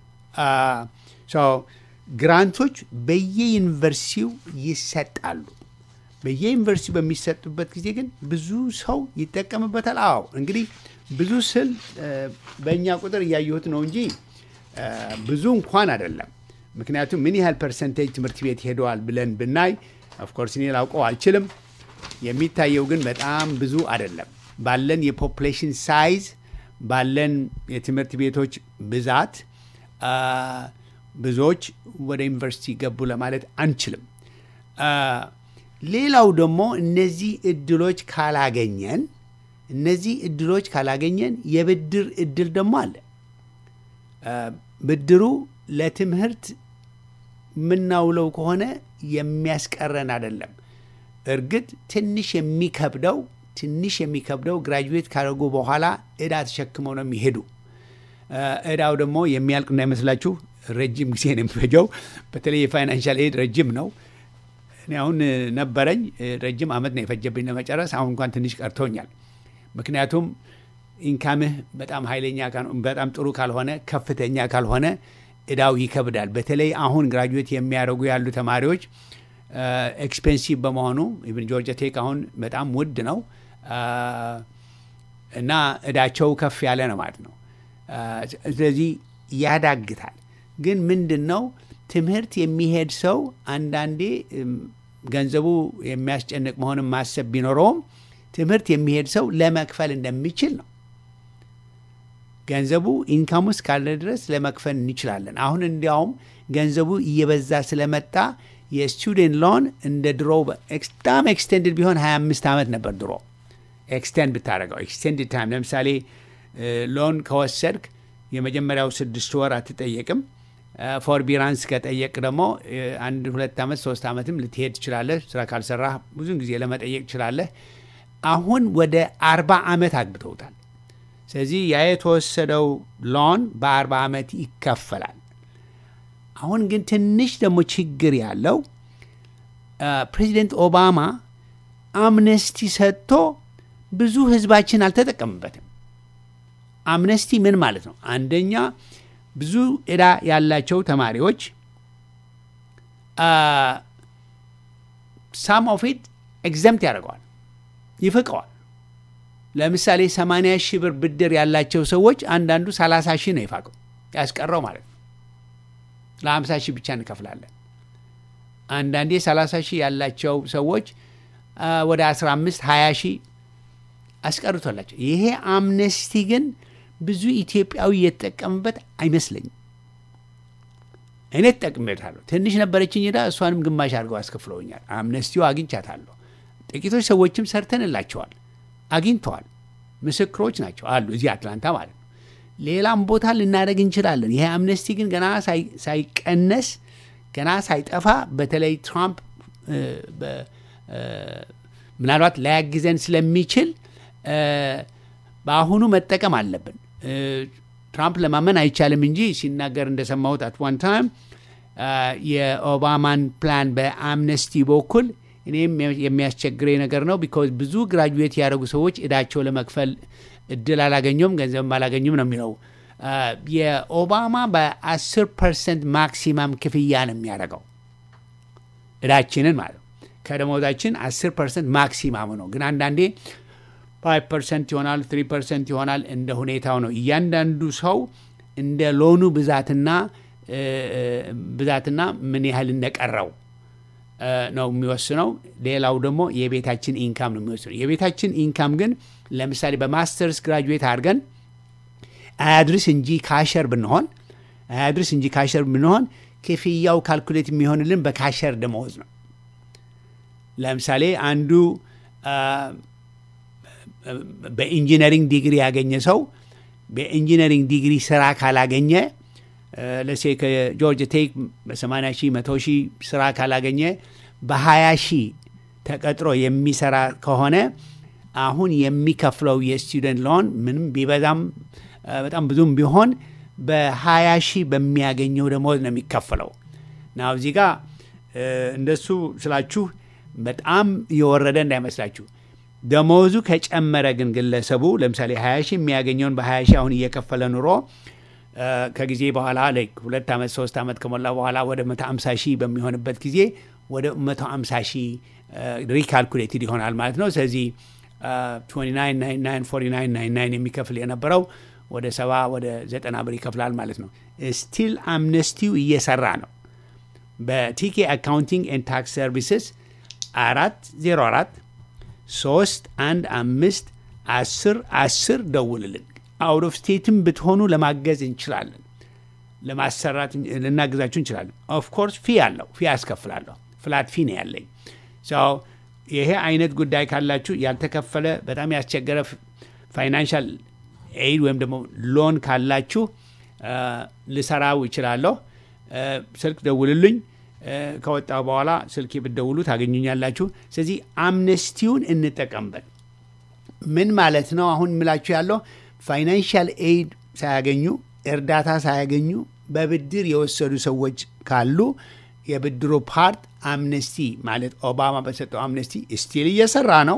ግራንቶች በየዩኒቨርሲቲው ይሰጣሉ። በየዩኒቨርሲቲው በሚሰጡበት ጊዜ ግን ብዙ ሰው ይጠቀምበታል። አዎ እንግዲህ ብዙ ስል በእኛ ቁጥር እያየሁት ነው እንጂ ብዙ እንኳን አይደለም። ምክንያቱም ምን ያህል ፐርሰንቴጅ ትምህርት ቤት ሄደዋል ብለን ብናይ ኦፍኮርስ እኔ ላውቀው አልችልም። የሚታየው ግን በጣም ብዙ አይደለም። ባለን የፖፕሌሽን ሳይዝ ባለን የትምህርት ቤቶች ብዛት ብዙዎች ወደ ዩኒቨርሲቲ ገቡ ለማለት አንችልም። ሌላው ደግሞ እነዚህ እድሎች ካላገኘን እነዚህ እድሎች ካላገኘን የብድር እድል ደግሞ አለ። ብድሩ ለትምህርት የምናውለው ከሆነ የሚያስቀረን አይደለም። እርግጥ ትንሽ የሚከብደው ትንሽ የሚከብደው ግራጁዌት ካደረጉ በኋላ እዳ ተሸክመው ነው የሚሄዱ። እዳው ደግሞ የሚያልቅ እንዳይመስላችሁ ረጅም ጊዜ ነው የሚፈጀው። በተለይ የፋይናንሻል ኤድ ረጅም ነው። እኔ አሁን ነበረኝ ረጅም ዓመት ነው የፈጀብኝ ለመጨረስ። አሁን እንኳን ትንሽ ቀርቶኛል። ምክንያቱም ኢንካምህ በጣም ኃይለኛ በጣም ጥሩ ካልሆነ ከፍተኛ ካልሆነ እዳው ይከብዳል። በተለይ አሁን ግራጁዌት የሚያደርጉ ያሉ ተማሪዎች ኤክስፔንሲቭ በመሆኑ ኢቭን ጆርጂያ ቴክ አሁን በጣም ውድ ነው እና እዳቸው ከፍ ያለ ነው ማለት ነው። ስለዚህ ያዳግታል። ግን ምንድን ነው ትምህርት የሚሄድ ሰው አንዳንዴ ገንዘቡ የሚያስጨንቅ መሆኑን ማሰብ ቢኖረውም ትምህርት የሚሄድ ሰው ለመክፈል እንደሚችል ነው። ገንዘቡ ኢንካም ውስጥ ካለ ድረስ ለመክፈል እንችላለን። አሁን እንዲያውም ገንዘቡ እየበዛ ስለመጣ የስቱደንት ሎን እንደ ድሮ በጣም ኤክስቴንድድ ቢሆን 25 ዓመት ነበር ድሮ ኤክስቴንድ ብታደረገው ኤክስቴንድድ ታይም ለምሳሌ ሎን ከወሰድክ የመጀመሪያው ስድስት ወር አትጠየቅም። ፎርቢራንስ ከጠየቅ ደግሞ አንድ ሁለት ዓመት ሶስት ዓመትም ልትሄድ ትችላለህ። ስራ ካልሰራህ ብዙን ጊዜ ለመጠየቅ ትችላለህ። አሁን ወደ አርባ ዓመት አግብተውታል። ስለዚህ ያ የተወሰደው ሎን በአርባ ዓመት ይከፈላል። አሁን ግን ትንሽ ደግሞ ችግር ያለው ፕሬዚደንት ኦባማ አምነስቲ ሰጥቶ ብዙ ህዝባችን አልተጠቀምበትም። አምነስቲ ምን ማለት ነው? አንደኛ ብዙ ዕዳ ያላቸው ተማሪዎች ሳም ኦፍ ኢት ኤግዘምት ያደርገዋል፣ ይፍቀዋል። ለምሳሌ 80 ሺህ ብር ብድር ያላቸው ሰዎች አንዳንዱ 30 ሺህ ነው ይፋቀው ያስቀረው ማለት ነው። ለ50 ሺህ ብቻ እንከፍላለን። አንዳንዴ 30 ሺህ ያላቸው ሰዎች ወደ 15 20 ሺህ አስቀርቶላቸው ይሄ አምነስቲ ግን ብዙ ኢትዮጵያዊ የተጠቀምበት አይመስለኝም። እኔ ተጠቅሜበታለሁ። ትንሽ ነበረችኝ ዕዳ፣ እሷንም ግማሽ አድርገው አስከፍለውኛል። አምነስቲው አግኝቻታለሁ። ጥቂቶች ሰዎችም ሰርተንላቸዋል፣ አግኝተዋል። ምስክሮች ናቸው አሉ እዚህ አትላንታ ማለት ነው። ሌላም ቦታ ልናደርግ እንችላለን። ይሄ አምነስቲ ግን ገና ሳይቀነስ ገና ሳይጠፋ በተለይ ትራምፕ ምናልባት ላያግዘን ስለሚችል በአሁኑ መጠቀም አለብን። ትራምፕ ለማመን አይቻልም እንጂ ሲናገር እንደሰማሁት አት ዋን ታይም የኦባማን ፕላን በአምነስቲ በኩል እኔም የሚያስቸግረኝ ነገር ነው። ቢኮዝ ብዙ ግራጁዌት ያደረጉ ሰዎች እዳቸው ለመክፈል እድል አላገኙም፣ ገንዘብም አላገኙም ነው የሚለው። የኦባማ በ10 ፐርሰንት ማክሲማም ክፍያ ነው የሚያደርገው እዳችንን ማለት ነው። ከደሞዛችን 10 ፐርሰንት ማክሲማሙ ነው። ግን አንዳንዴ ፋይቭ ፐርሰንት ይሆናል፣ ትሪ ፐርሰንት ይሆናል። እንደ ሁኔታው ነው። እያንዳንዱ ሰው እንደ ሎኑ ብዛትና ብዛትና ምን ያህል እንደቀረው ነው የሚወስነው። ሌላው ደግሞ የቤታችን ኢንካም ነው የሚወስነው። የቤታችን ኢንካም ግን ለምሳሌ በማስተርስ ግራጁዌት አድርገን አያድርስ እንጂ ካሸር ብንሆን አያድርስ እንጂ ካሸር ብንሆን ክፍያው ካልኩሌት የሚሆንልን በካሸር ደመወዝ ነው። ለምሳሌ አንዱ በኢንጂነሪንግ ዲግሪ ያገኘ ሰው በኢንጂነሪንግ ዲግሪ ስራ ካላገኘ ለሴ ከጆርጅ ቴክ በ80 ሺህ መቶ ሺህ ስራ ካላገኘ በ20 ሺህ ተቀጥሮ የሚሰራ ከሆነ አሁን የሚከፍለው የስቱደንት ሎን ምንም ቢበዛም በጣም ብዙም ቢሆን በ20 ሺህ በሚያገኘው ደሞዝ ነው የሚከፈለው። ና እዚህ ጋር እንደሱ ስላችሁ በጣም የወረደ እንዳይመስላችሁ። ደሞዙ ከጨመረ ግን ግለሰቡ ለምሳሌ 20 ሺህ የሚያገኘውን በ20 ሺህ አሁን እየከፈለ ኑሮ ከጊዜ በኋላ ሁለት ዓመት ሶስት ዓመት ከሞላ በኋላ ወደ 150 ሺህ በሚሆንበት ጊዜ ወደ 150 ሺህ ሪካልኩሌትድ ይሆናል ማለት ነው። ስለዚህ 2999 የሚከፍል የነበረው ወደ ሰባ ወደ ዘጠና ብር ይከፍላል ማለት ነው። ስቲል አምነስቲው እየሰራ ነው። በቲኬ አካውንቲንግ ኤንድ ታክስ ሰርቪስስ አራት ዜሮ አራት ሶስት አንድ አምስት አስር አስር ደውልልን። አውት ኦፍ ስቴትም ብትሆኑ ለማገዝ እንችላለን፣ ለማሰራት ልናግዛችሁ እንችላለን። ኦፍኮርስ ፊ አለው፣ ፊ አስከፍላለሁ። ፍላት ፊ ነው ያለኝ። ይሄ አይነት ጉዳይ ካላችሁ ያልተከፈለ በጣም ያስቸገረ ፋይናንሻል ኤድ ወይም ደግሞ ሎን ካላችሁ ልሰራው ይችላለሁ። ስልክ ደውልልኝ። ከወጣ በኋላ ስልክ ብትደውሉ ታገኙኛላችሁ። ስለዚህ አምነስቲውን እንጠቀምበት። ምን ማለት ነው? አሁን ምላችሁ ያለው ፋይናንሻል ኤድ ሳያገኙ እርዳታ ሳያገኙ በብድር የወሰዱ ሰዎች ካሉ የብድሩ ፓርት አምነስቲ ማለት ኦባማ በሰጠው አምነስቲ ስቲል እየሰራ ነው።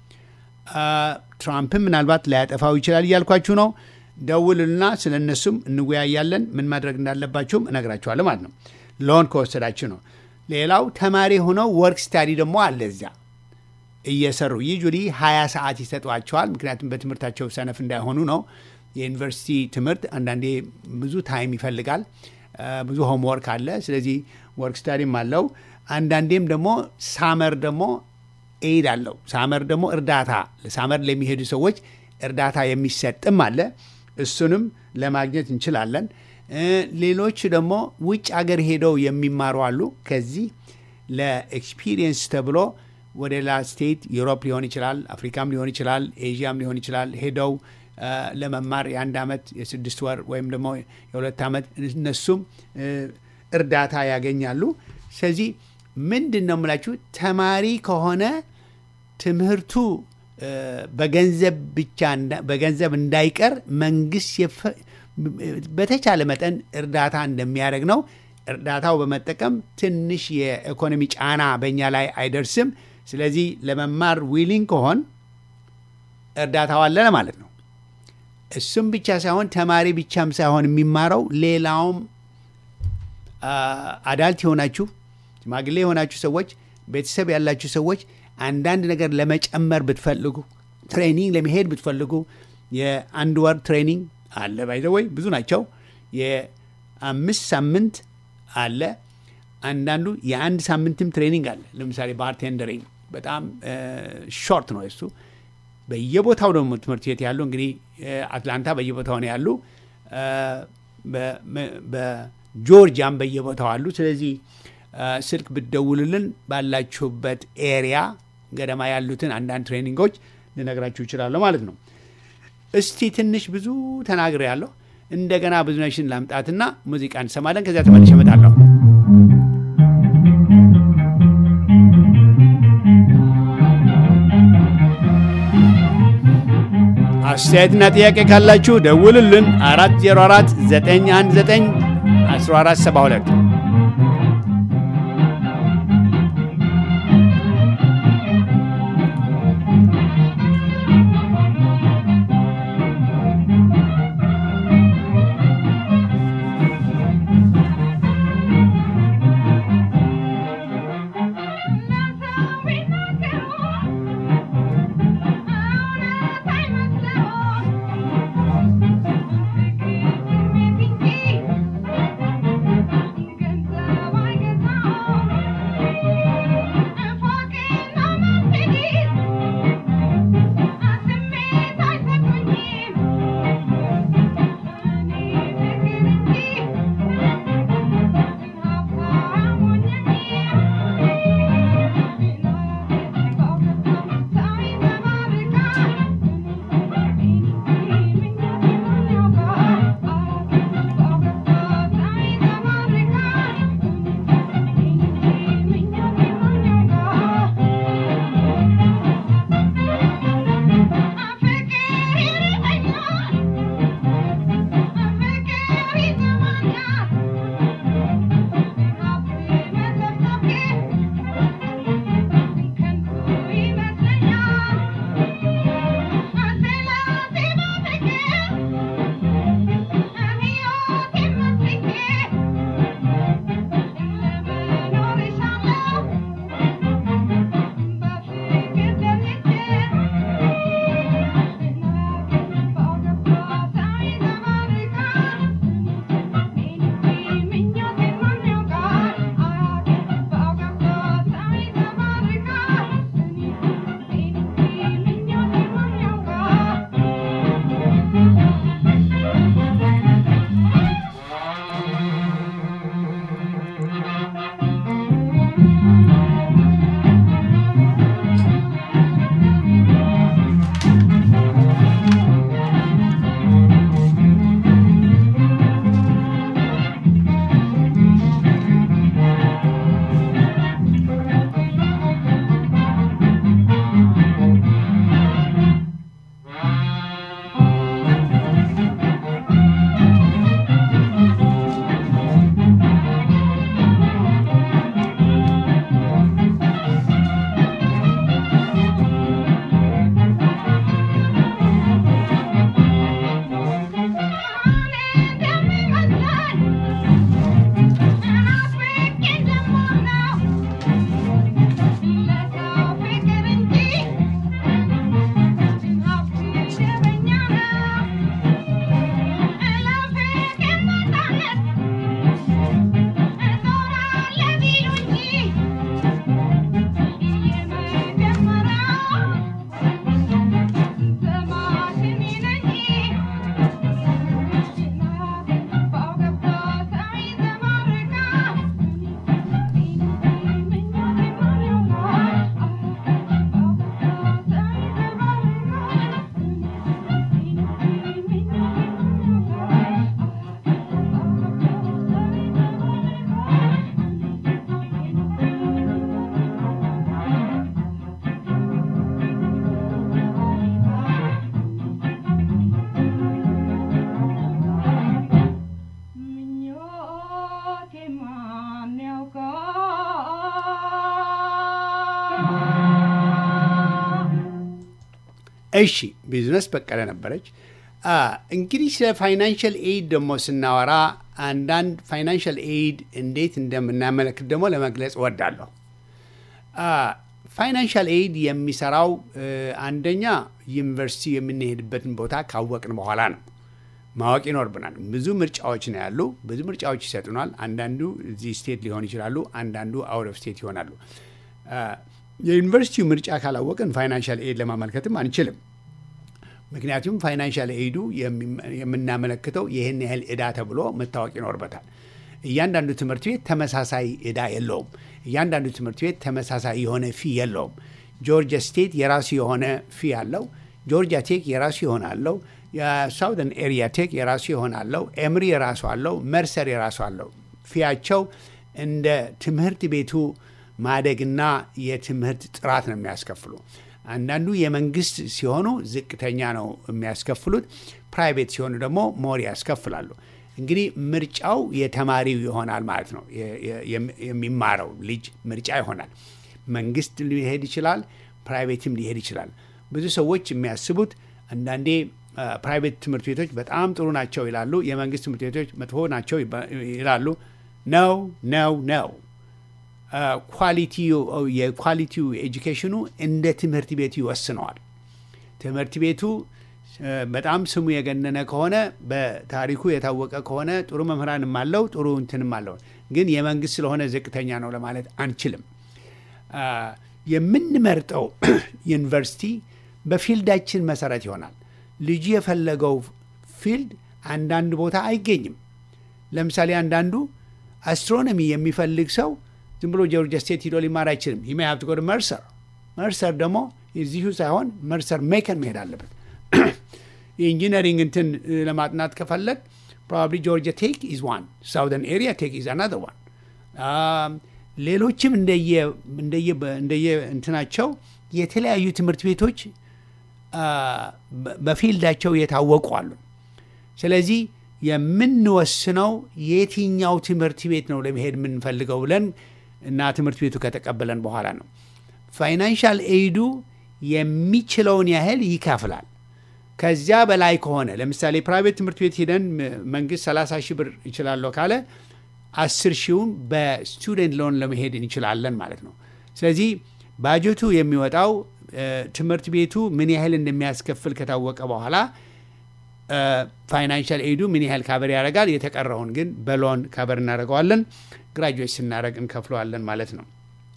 ትራምፕም ምናልባት ላያጠፋው ይችላል እያልኳችሁ ነው። ደውልና ስለ እነሱም እንወያያለን። ምን ማድረግ እንዳለባችሁም እነግራችኋለሁ ማለት ነው። ሎን ከወሰዳችሁ ነው። ሌላው ተማሪ ሆነው ወርክ ስታዲ ደግሞ አለ እዚያ እየሰሩ ዩጁሊ ሀያ ሰዓት ይሰጧቸዋል። ምክንያቱም በትምህርታቸው ሰነፍ እንዳይሆኑ ነው። የዩኒቨርሲቲ ትምህርት አንዳንዴ ብዙ ታይም ይፈልጋል። ብዙ ሆምወርክ አለ። ስለዚህ ወርክ ስታዲም አለው። አንዳንዴም ደግሞ ሳመር ደግሞ ኤድ አለው። ሳመር ደግሞ እርዳታ ሳመር ለሚሄዱ ሰዎች እርዳታ የሚሰጥም አለ። እሱንም ለማግኘት እንችላለን። ሌሎች ደግሞ ውጭ አገር ሄደው የሚማሩ አሉ። ከዚህ ለኤክስፒሪየንስ ተብሎ ወደ ሌላ ስቴት ዩሮፕ ሊሆን ይችላል፣ አፍሪካም ሊሆን ይችላል፣ ኤዥያም ሊሆን ይችላል ሄደው ለመማር የአንድ ዓመት የስድስት ወር ወይም ደግሞ የሁለት ዓመት እነሱም እርዳታ ያገኛሉ። ስለዚህ ምንድን ነው የምላችሁ ተማሪ ከሆነ ትምህርቱ በገንዘብ ብቻ በገንዘብ እንዳይቀር መንግስት በተቻለ መጠን እርዳታ እንደሚያደርግ ነው። እርዳታው በመጠቀም ትንሽ የኢኮኖሚ ጫና በእኛ ላይ አይደርስም። ስለዚህ ለመማር ዊሊንግ ከሆን እርዳታው አለ ማለት ነው። እሱም ብቻ ሳይሆን ተማሪ ብቻም ሳይሆን የሚማረው ሌላውም አዳልት የሆናችሁ ሽማግሌ የሆናችሁ ሰዎች፣ ቤተሰብ ያላችሁ ሰዎች አንዳንድ ነገር ለመጨመር ብትፈልጉ፣ ትሬኒንግ ለመሄድ ብትፈልጉ የአንድ ወር ትሬኒንግ አለ። ባይዘወይ ብዙ ናቸው። የአምስት ሳምንት አለ። አንዳንዱ የአንድ ሳምንትም ትሬኒንግ አለ። ለምሳሌ ባርቴንደሪንግ በጣም ሾርት ነው እሱ። በየቦታው ደግሞ ትምህርት ቤት ያሉ እንግዲህ አትላንታ በየቦታው ነው ያሉ፣ በጆርጂያም በየቦታው አሉ። ስለዚህ ስልክ ብትደውሉልን ባላችሁበት ኤሪያ ገደማ ያሉትን አንዳንድ ትሬኒንጎች ልነግራችሁ ይችላለሁ ማለት ነው። እስቲ ትንሽ ብዙ ተናግሬ ያለሁ እንደገና ብዙነሽን ላምጣትና ሙዚቃ እንሰማለን። ከዚያ ተመልሼ እመጣለሁ። አስተያየትና ጥያቄ ካላችሁ ደውልልን 404 919 1472 Thank you. እሺ ቢዝነስ በቀለ ነበረች። እንግዲህ ስለ ፋይናንሽል ኤድ ደግሞ ስናወራ አንዳንድ ፋይናንሽል ኤድ እንዴት እንደምናመለክት ደግሞ ለመግለጽ እወዳለሁ። ፋይናንሻል ኤድ የሚሰራው አንደኛ ዩኒቨርሲቲ የምንሄድበትን ቦታ ካወቅን በኋላ ነው። ማወቅ ይኖርብናል። ብዙ ምርጫዎች ነው ያሉ። ብዙ ምርጫዎች ይሰጡናል። አንዳንዱ እዚህ ስቴት ሊሆን ይችላሉ፣ አንዳንዱ አውት ኦፍ ስቴት ይሆናሉ። የዩኒቨርሲቲው ምርጫ ካላወቅን ፋይናንሻል ኤድ ለማመልከትም አንችልም። ምክንያቱም ፋይናንሻል ኤዱ የምናመለክተው ይህን ያህል ዕዳ ተብሎ መታወቅ ይኖርበታል። እያንዳንዱ ትምህርት ቤት ተመሳሳይ ዕዳ የለውም። እያንዳንዱ ትምህርት ቤት ተመሳሳይ የሆነ ፊ የለውም። ጆርጂያ ስቴት የራሱ የሆነ ፊ አለው። ጆርጂያ ቴክ የራሱ የሆነ አለው። የሳውዘርን ኤሪያ ቴክ የራሱ የሆነ አለው። ኤምሪ የራሱ አለው። መርሰር የራሱ አለው። ፊያቸው እንደ ትምህርት ቤቱ ማደግና የትምህርት ጥራት ነው የሚያስከፍሉ። አንዳንዱ የመንግስት ሲሆኑ ዝቅተኛ ነው የሚያስከፍሉት። ፕራይቬት ሲሆኑ ደግሞ ሞር ያስከፍላሉ። እንግዲህ ምርጫው የተማሪው ይሆናል ማለት ነው። የሚማረው ልጅ ምርጫ ይሆናል። መንግስት ሊሄድ ይችላል፣ ፕራይቬትም ሊሄድ ይችላል። ብዙ ሰዎች የሚያስቡት አንዳንዴ ፕራይቬት ትምህርት ቤቶች በጣም ጥሩ ናቸው ይላሉ፣ የመንግስት ትምህርት ቤቶች መጥፎ ናቸው ይላሉ። ነው ነው ነው የኳሊቲው ኤጁኬሽኑ እንደ ትምህርት ቤቱ ይወስነዋል። ትምህርት ቤቱ በጣም ስሙ የገነነ ከሆነ በታሪኩ የታወቀ ከሆነ ጥሩ መምህራንም አለው ጥሩ እንትንም አለው። ግን የመንግስት ስለሆነ ዝቅተኛ ነው ለማለት አንችልም። የምንመርጠው ዩኒቨርሲቲ በፊልዳችን መሰረት ይሆናል። ልጁ የፈለገው ፊልድ አንዳንድ ቦታ አይገኝም። ለምሳሌ አንዳንዱ አስትሮኖሚ የሚፈልግ ሰው ዝም ብሎ ጆርጂያ ስቴት ሂዶ ሊማር አይችልም። ሂ ሀብት ጎ መርሰር መርሰር ደግሞ እዚሁ ሳይሆን መርሰር ሜከን መሄድ አለበት። የኢንጂነሪንግ እንትን ለማጥናት ከፈለግ ፕሮባብሊ ጆርጂያ ቴክ ኢዝ ዋን ሳውዘርን ኤሪያ ቴክ ኢዝ አናዘር ዋን። ሌሎችም እንደየ እንትናቸው የተለያዩ ትምህርት ቤቶች በፊልዳቸው የታወቁ አሉ። ስለዚህ የምንወስነው የትኛው ትምህርት ቤት ነው ለመሄድ የምንፈልገው ብለን እና ትምህርት ቤቱ ከተቀበለን በኋላ ነው። ፋይናንሻል ኤይዱ የሚችለውን ያህል ይከፍላል። ከዚያ በላይ ከሆነ ለምሳሌ ፕራይቬት ትምህርት ቤት ሄደን መንግስት 30 ሺህ ብር ይችላለሁ ካለ አስር ሺውን በስቱደንት ሎን ለመሄድ እንችላለን ማለት ነው። ስለዚህ ባጀቱ የሚወጣው ትምህርት ቤቱ ምን ያህል እንደሚያስከፍል ከታወቀ በኋላ ፋይናንሻል ኤዱ ምን ያህል ካበር ያደርጋል። የተቀረውን ግን በሎን ካበር እናደርገዋለን። ግራጁዌት ስናደርግ እንከፍለዋለን ማለት ነው።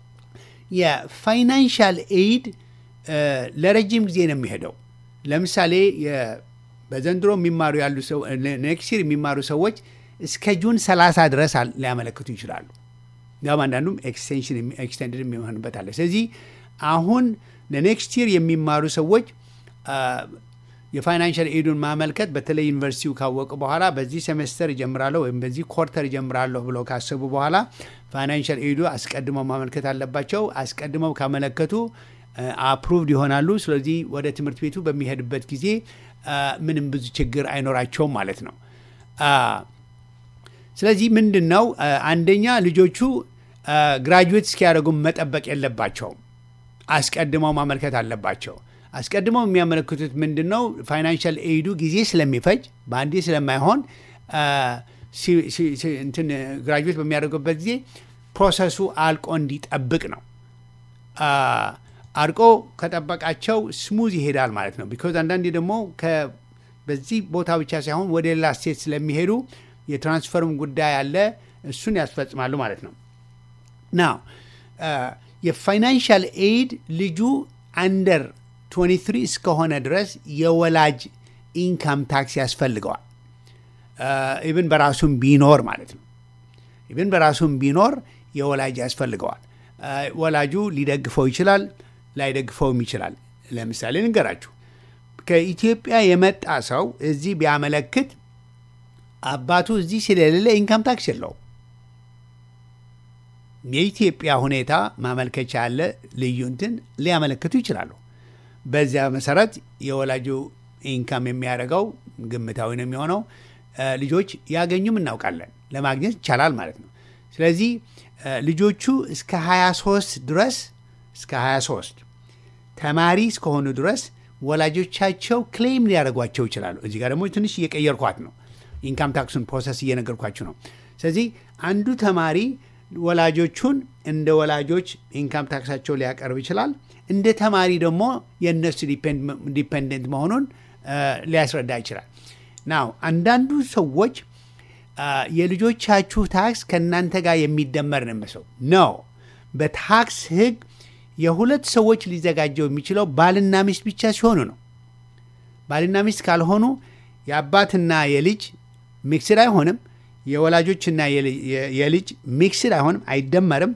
የፋይናንሻል ኤድ ለረጅም ጊዜ ነው የሚሄደው። ለምሳሌ በዘንድሮ የሚማሩ ያሉ ሰው ኔክስት ይር የሚማሩ ሰዎች እስከ ጁን 30 ድረስ ሊያመለክቱ ይችላሉ። ያም አንዳንዱም ኤክስቴንሽን ኤክስቴንድድ የሚሆንበት አለ። ስለዚህ አሁን ለኔክስት ይር የሚማሩ ሰዎች የፋይናንሻል ኤዱን ማመልከት በተለይ ዩኒቨርሲቲው ካወቁ በኋላ በዚህ ሴሜስተር እጀምራለሁ ወይም በዚህ ኮርተር እጀምራለሁ ብለው ካሰቡ በኋላ ፋይናንሻል ኤዱ አስቀድመው ማመልከት አለባቸው። አስቀድመው ካመለከቱ አፕሩቭድ ይሆናሉ። ስለዚህ ወደ ትምህርት ቤቱ በሚሄድበት ጊዜ ምንም ብዙ ችግር አይኖራቸውም ማለት ነው። ስለዚህ ምንድን ነው አንደኛ ልጆቹ ግራጁዌት እስኪያደርጉም መጠበቅ የለባቸውም። አስቀድመው ማመልከት አለባቸው። አስቀድመው የሚያመለክቱት ምንድን ነው? ፋይናንሻል ኤይዱ ጊዜ ስለሚፈጅ በአንዴ ስለማይሆን እንትን ግራጁዌት በሚያደርጉበት ጊዜ ፕሮሰሱ አልቆ እንዲጠብቅ ነው። አልቆ ከጠበቃቸው ስሙዝ ይሄዳል ማለት ነው። ቢኮዝ አንዳንዴ ደግሞ በዚህ ቦታ ብቻ ሳይሆን ወደ ሌላ ስቴት ስለሚሄዱ የትራንስፈርም ጉዳይ አለ። እሱን ያስፈጽማሉ ማለት ነው። ናው የፋይናንሻል ኤድ ልጁ አንደር 23 እስከሆነ ድረስ የወላጅ ኢንካም ታክስ ያስፈልገዋል። ኢብን በራሱም ቢኖር ማለት ነው። ኢብን በራሱም ቢኖር የወላጅ ያስፈልገዋል። ወላጁ ሊደግፈው ይችላል፣ ላይደግፈውም ይችላል። ለምሳሌ ንገራችሁ፣ ከኢትዮጵያ የመጣ ሰው እዚህ ቢያመለክት አባቱ እዚህ ስለሌለ ኢንካም ታክስ የለውም። የኢትዮጵያ ሁኔታ ማመልከቻ ያለ ልዩ እንትን ሊያመለክቱ ይችላሉ። በዚያ መሰረት የወላጁ ኢንካም የሚያደርገው ግምታዊ ነው የሚሆነው። ልጆች ያገኙም እናውቃለን፣ ለማግኘት ይቻላል ማለት ነው። ስለዚህ ልጆቹ እስከ 23 ድረስ እስከ 23 ተማሪ እስከሆኑ ድረስ ወላጆቻቸው ክሌም ሊያደርጓቸው ይችላሉ። እዚህ ጋር ደግሞ ትንሽ እየቀየርኳት ነው። ኢንካም ታክሱን ፕሮሰስ እየነገርኳችሁ ነው። ስለዚህ አንዱ ተማሪ ወላጆቹን እንደ ወላጆች ኢንካም ታክሳቸው ሊያቀርብ ይችላል። እንደ ተማሪ ደግሞ የእነሱ ዲፔንደንት መሆኑን ሊያስረዳ ይችላል። ናው አንዳንዱ ሰዎች የልጆቻችሁ ታክስ ከእናንተ ጋር የሚደመር ነው የሚመስለው ነው። በታክስ ሕግ የሁለት ሰዎች ሊዘጋጀው የሚችለው ባልና ሚስት ብቻ ሲሆኑ ነው። ባልና ሚስት ካልሆኑ የአባትና የልጅ ሚክስድ አይሆንም። የወላጆችና የልጅ ሚክስድ አይሆንም፣ አይደመርም።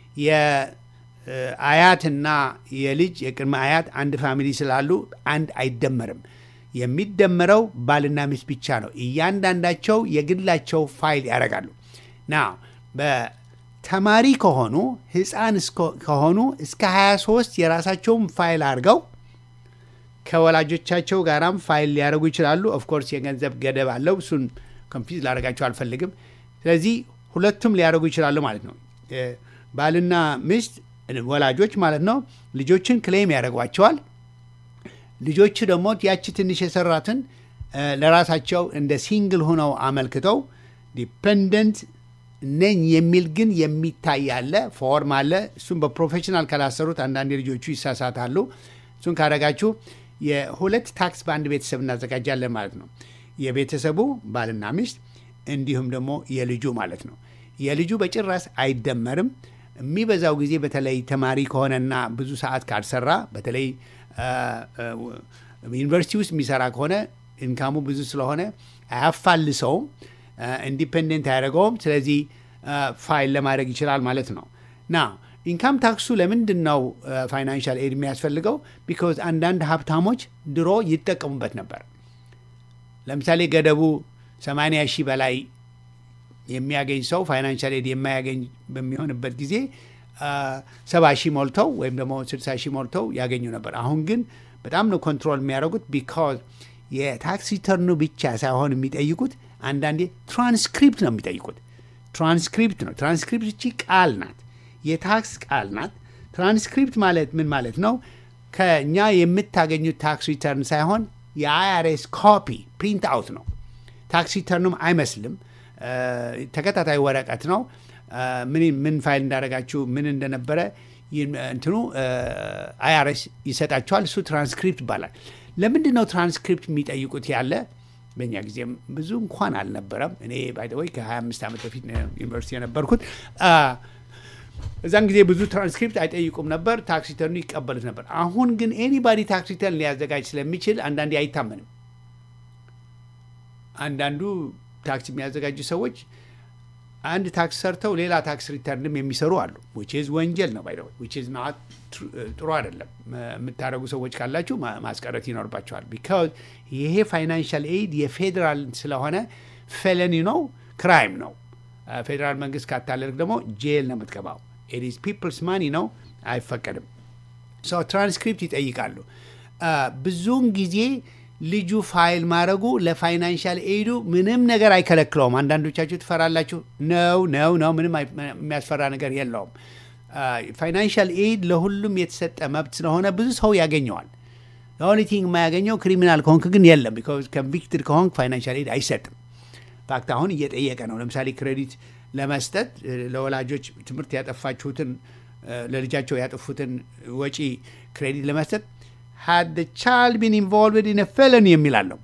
የአያትና የልጅ የቅድመ አያት አንድ ፋሚሊ ስላሉ አንድ አይደመርም። የሚደመረው ባልና ሚስት ብቻ ነው። እያንዳንዳቸው የግላቸው ፋይል ያደርጋሉ። ና በተማሪ ከሆኑ ህፃን ከሆኑ እስከ 23 የራሳቸውን ፋይል አድርገው ከወላጆቻቸው ጋራም ፋይል ሊያደርጉ ይችላሉ። ኦፍኮርስ የገንዘብ ገደብ አለው። እሱን ኮንፊዝ ላደርጋቸው አልፈልግም። ስለዚህ ሁለቱም ሊያደርጉ ይችላሉ ማለት ነው። ባልና ሚስት ወላጆች ማለት ነው ልጆችን ክሌም ያደርጓቸዋል። ልጆቹ ደግሞ ያቺ ትንሽ የሰራትን ለራሳቸው እንደ ሲንግል ሆነው አመልክተው ዲፐንደንት ነኝ የሚል ግን የሚታይ አለ፣ ፎርም አለ። እሱም በፕሮፌሽናል ካላሰሩት አንዳንድ ልጆቹ ይሳሳታሉ። እሱን ካደረጋችሁ የሁለት ታክስ በአንድ ቤተሰብ እናዘጋጃለን ማለት ነው። የቤተሰቡ ባልና ሚስት እንዲሁም ደግሞ የልጁ ማለት ነው። የልጁ በጭራሽ አይደመርም። የሚበዛው ጊዜ በተለይ ተማሪ ከሆነና ብዙ ሰዓት ካልሰራ በተለይ ዩኒቨርሲቲ ውስጥ የሚሰራ ከሆነ ኢንካሙ ብዙ ስለሆነ አያፋልሰውም፣ ኢንዲፔንደንት አያደርገውም። ስለዚህ ፋይል ለማድረግ ይችላል ማለት ነው ና ኢንካም ታክሱ ለምንድን ነው ፋይናንሻል ኤድ የሚያስፈልገው? ቢኮዝ አንዳንድ ሀብታሞች ድሮ ይጠቀሙበት ነበር። ለምሳሌ ገደቡ 80 ሺህ በላይ የሚያገኝ ሰው ፋይናንሻል ኤድ የማያገኝ በሚሆንበት ጊዜ ሰባ ሺህ ሞልተው ወይም ደግሞ 60 ሺህ ሞልተው ያገኙ ነበር። አሁን ግን በጣም ነው ኮንትሮል የሚያደርጉት ቢካዝ የታክስ ሪተርኑ ብቻ ሳይሆን የሚጠይቁት አንዳንዴ ትራንስክሪፕት ነው የሚጠይቁት። ትራንስክሪፕት ነው። ትራንስክሪፕት እቺ ቃል ናት፣ የታክስ ቃል ናት። ትራንስክሪፕት ማለት ምን ማለት ነው? ከእኛ የምታገኙት ታክስ ሪተርን ሳይሆን የአይአርኤስ ኮፒ ፕሪንት አውት ነው። ታክስ ሪተርኑም አይመስልም፣ ተከታታይ ወረቀት ነው። ምን ፋይል እንዳደረጋችሁ ምን እንደነበረ እንትኑ አይአርኤስ ይሰጣችኋል። እሱ ትራንስክሪፕት ይባላል። ለምንድን ነው ትራንስክሪፕት የሚጠይቁት ያለ በእኛ ጊዜም ብዙ እንኳን አልነበረም። እኔ ባይደወይ ከ25 ዓመት በፊት ዩኒቨርሲቲ የነበርኩት እዛን ጊዜ ብዙ ትራንስክሪፕት አይጠይቁም ነበር። ታክስ ሪተርኑ ይቀበሉት ነበር። አሁን ግን ኤኒባዲ ታክስ ሪተርን ሊያዘጋጅ ስለሚችል አንዳንዴ አይታመንም። አንዳንዱ ታክስ የሚያዘጋጁ ሰዎች አንድ ታክስ ሰርተው ሌላ ታክስ ሪተርንም የሚሰሩ አሉ። ዊችዝ ወንጀል ነው ባይ ዊችዝ ናት ጥሩ አይደለም። የምታደረጉ ሰዎች ካላችሁ ማስቀረት ይኖርባቸዋል። ቢካዝ ይሄ ፋይናንሻል ኤድ የፌዴራል ስለሆነ ፌለኒ ነው፣ ክራይም ነው። ፌዴራል መንግስት ካታለልክ ደግሞ ጄል ነው የምትገባው። ኢዝ ፒፕልስ ማኒ ነው፣ አይፈቀድም። ሰው ትራንስክሪፕት ይጠይቃሉ። ብዙውን ጊዜ ልጁ ፋይል ማድረጉ ለፋይናንሻል ኤዱ ምንም ነገር አይከለክለውም። አንዳንዶቻችሁ ትፈራላችሁ። ነው ነው ነው፣ ምንም የሚያስፈራ ነገር የለውም። ፋይናንሻል ኤድ ለሁሉም የተሰጠ መብት ስለሆነ ብዙ ሰው ያገኘዋል። ኦንሊቲንግ የማያገኘው ክሪሚናል ከሆንክ ግን የለም። ቢኮዝ ኮንቪክትድ ከሆንክ ፋይናንሻል ኤድ አይሰጥም። ፋክት አሁን እየጠየቀ ነው። ለምሳሌ ክሬዲት ለመስጠት ለወላጆች ትምህርት ያጠፋችሁትን ለልጃቸው ያጠፉትን ወጪ ክሬዲት ለመስጠት had the child been involved in a felony የሚላለው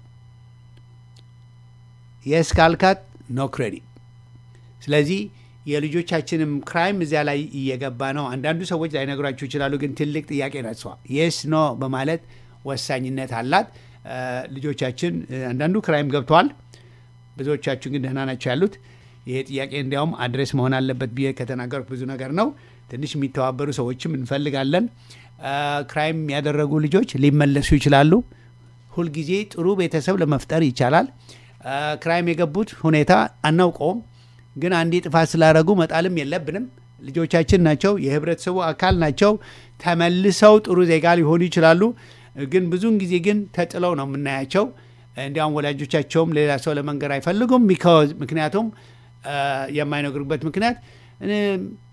የስ ካልካት ኖ ክሬዲት። ስለዚህ የልጆቻችንም ክራይም እዚያ ላይ እየገባ ነው። አንዳንዱ ሰዎች ላይነግሯችሁ ይችላሉ፣ ግን ትልቅ ጥያቄ ነሷ የስ ኖ በማለት ወሳኝነት አላት። ልጆቻችን አንዳንዱ ክራይም ገብተዋል። ብዙዎቻችሁ ግን ደህና ናቸው ያሉት። ይሄ ጥያቄ እንዲያውም አድሬስ መሆን አለበት ብዬ ከተናገርኩ ብዙ ነገር ነው። ትንሽ የሚተባበሩ ሰዎችም እንፈልጋለን። ክራይም ያደረጉ ልጆች ሊመለሱ ይችላሉ። ሁልጊዜ ጥሩ ቤተሰብ ለመፍጠር ይቻላል። ክራይም የገቡት ሁኔታ አናውቀውም፣ ግን አንዴ ጥፋት ስላደረጉ መጣልም የለብንም። ልጆቻችን ናቸው፣ የህብረተሰቡ አካል ናቸው። ተመልሰው ጥሩ ዜጋ ሊሆኑ ይችላሉ። ግን ብዙውን ጊዜ ግን ተጥለው ነው የምናያቸው። እንዲያውም ወላጆቻቸውም ሌላ ሰው ለመንገር አይፈልጉም። ምክንያቱም የማይነግሩበት ምክንያት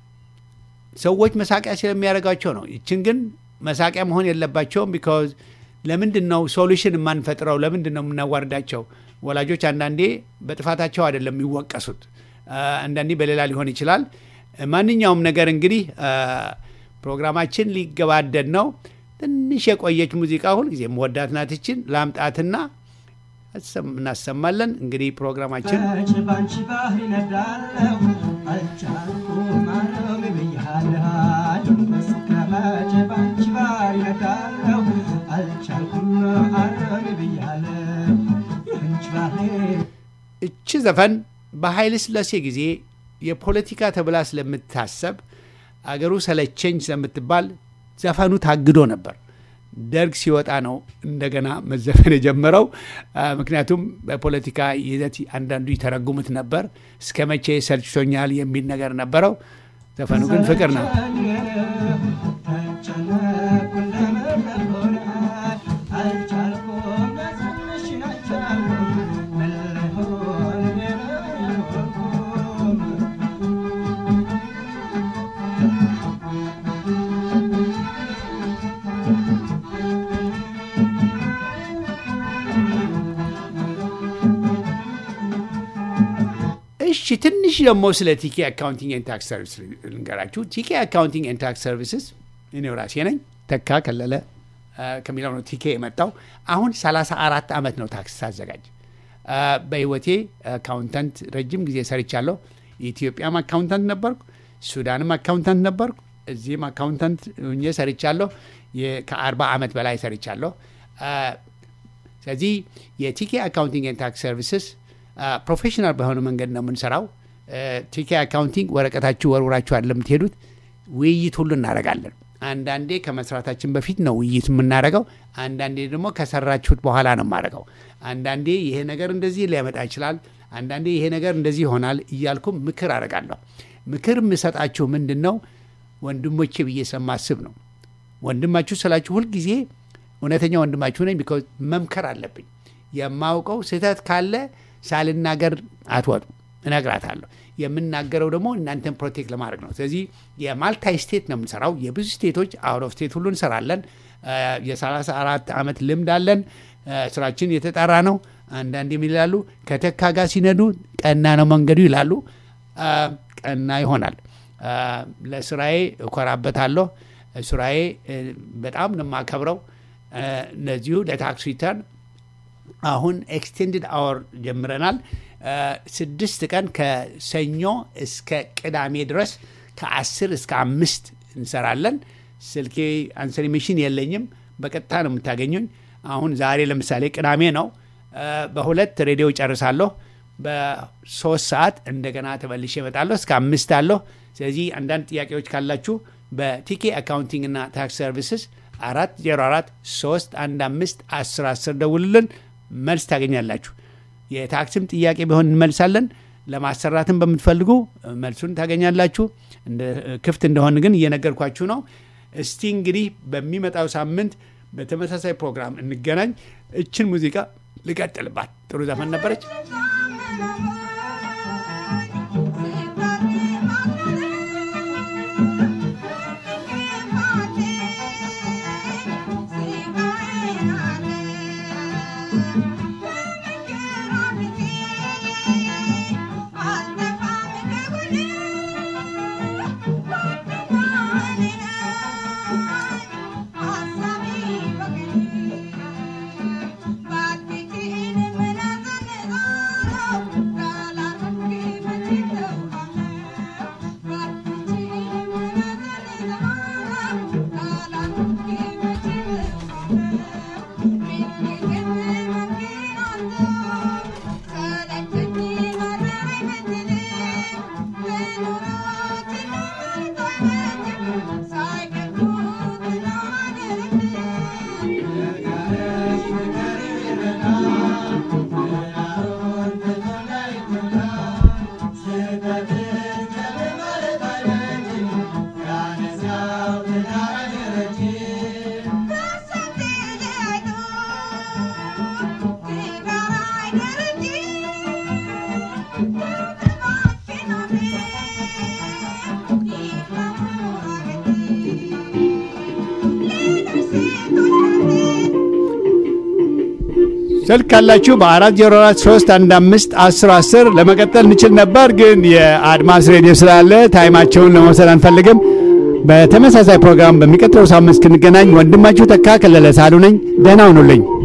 ሰዎች መሳቂያ ስለሚያደርጋቸው ነው። ይችን ግን መሳቂያ መሆን የለባቸውም። ቢካዝ ለምንድን ነው ሶሉሽን የማንፈጥረው? ለምንድን ነው የምናዋርዳቸው? ወላጆች አንዳንዴ በጥፋታቸው አይደለም የሚወቀሱት፣ አንዳንዴ በሌላ ሊሆን ይችላል። ማንኛውም ነገር እንግዲህ ፕሮግራማችን ሊገባደድ ነው። ትንሽ የቆየች ሙዚቃ ሁልጊዜ መወዳት ናትችን ላምጣትና እናሰማለን። እንግዲህ ፕሮግራማችን መቼ ባንቺ ባህር ይነዳለሁ አልቻልኩም ማረም ብያለሁ እስከ መቼ ባንቺ ባህር ይነዳለሁ አልቻልኩም ማረም ብያለሁ የአንቺ ባህር እቺ ዘፈን በኃይለ ሥላሴ ጊዜ የፖለቲካ ተብላ ስለምታሰብ አገሩ ሰለቸኝ ስለምትባል ዘፈኑ ታግዶ ነበር። ደርግ ሲወጣ ነው እንደገና መዘፈን የጀመረው። ምክንያቱም በፖለቲካ ይዘት አንዳንዱ ይተረጉሙት ነበር። እስከ መቼ ሰልችቶኛል የሚል ነገር ነበረው። ዘፈኑ ግን ፍቅር ነው። እሺ ትንሽ ደግሞ ስለ ቲኬ አካውንቲንግ ኤንድ ታክስ ሰርቪስ ልንገራችሁ። ቲኬ አካውንቲንግ ኤንድ ታክስ ሰርቪስስ እኔው ራሴ ነኝ። ተካ ከለለ ከሚለው ነው ቲኬ የመጣው። አሁን 34 ዓመት ነው ታክስ ሳዘጋጅ። በህይወቴ አካውንታንት ረጅም ጊዜ ሰርቻለሁ። የኢትዮጵያም አካውንታንት ነበርኩ፣ ሱዳንም አካውንታንት ነበርኩ፣ እዚህም አካውንታንት ሁኜ ሰርቻለሁ። ከ40 ዓመት በላይ ሰርቻለሁ። ስለዚህ የቲኬ አካውንቲንግ ኤንድ ታክስ ሰርቪስስ ፕሮፌሽናል በሆነ መንገድ ነው የምንሰራው። ቲኬ አካውንቲንግ ወረቀታችሁ ወርውራችሁ አይደለም የምትሄዱት። ውይይት ሁሉ እናደርጋለን። አንዳንዴ ከመስራታችን በፊት ነው ውይይት የምናደርገው። አንዳንዴ ደግሞ ከሰራችሁት በኋላ ነው የማደርገው። አንዳንዴ ይሄ ነገር እንደዚህ ሊያመጣ ይችላል፣ አንዳንዴ ይሄ ነገር እንደዚህ ይሆናል እያልኩም ምክር አደርጋለሁ። ምክር የምሰጣችሁ ምንድን ነው ወንድሞቼ ብዬ ስለማስብ ነው። ወንድማችሁ ስላችሁ ሁልጊዜ እውነተኛ ወንድማችሁ ነኝ። ቢኮዝ መምከር አለብኝ። የማውቀው ስህተት ካለ ሳልናገር አትወጡ፣ እነግራታለሁ። የምናገረው ደግሞ እናንተን ፕሮቴክት ለማድረግ ነው። ስለዚህ የማልታይ ስቴት ነው የምንሰራው። የብዙ ስቴቶች አውት ኦፍ ስቴት ሁሉ እንሰራለን። የሰላሳ አራት ዓመት ልምድ አለን። ስራችን የተጣራ ነው። አንዳንድ የሚላሉ ከተካ ጋር ሲነዱ ቀና ነው መንገዱ ይላሉ። ቀና ይሆናል። ለስራዬ እኮራበታለሁ። ስራዬ በጣም ነው የማከብረው። እነዚሁ ለታክስ ሪተርን አሁን ኤክስቴንድድ አወር ጀምረናል። ስድስት ቀን ከሰኞ እስከ ቅዳሜ ድረስ ከአስር እስከ አምስት እንሰራለን። ስልኬ አንሰሪ ሚሽን የለኝም፣ በቀጥታ ነው የምታገኙኝ። አሁን ዛሬ ለምሳሌ ቅዳሜ ነው። በሁለት ሬዲዮ ጨርሳለሁ። በሶስት ሰዓት እንደገና ተመልሼ እመጣለሁ። እስከ አምስት አለሁ። ስለዚህ አንዳንድ ጥያቄዎች ካላችሁ በቲኬ አካውንቲንግ እና ታክስ ሰርቪስስ አራት ዜሮ አራት ሶስት አንድ አምስት አስር አስር ደውልልን መልስ ታገኛላችሁ። የታክስም ጥያቄ ቢሆን እንመልሳለን። ለማሰራትም በምትፈልጉ መልሱን ታገኛላችሁ። ክፍት እንደሆን ግን እየነገርኳችሁ ነው። እስቲ እንግዲህ በሚመጣው ሳምንት በተመሳሳይ ፕሮግራም እንገናኝ። እችን ሙዚቃ ልቀጥልባት። ጥሩ ዘፈን ነበረች። Thank you. ስልክ ካላችሁ በአራት ዜሮ አራት ሶስት አንድ አምስት አስር አስር ለመቀጠል እንችል ነበር፣ ግን የአድማስ ሬዲዮ ስላለ ታይማቸውን ለመውሰድ አንፈልግም። በተመሳሳይ ፕሮግራም በሚቀጥለው ሳምንት እስክንገናኝ ወንድማችሁ ተካ ከለለ ሳሉ ነኝ። ደህና ሁኑልኝ።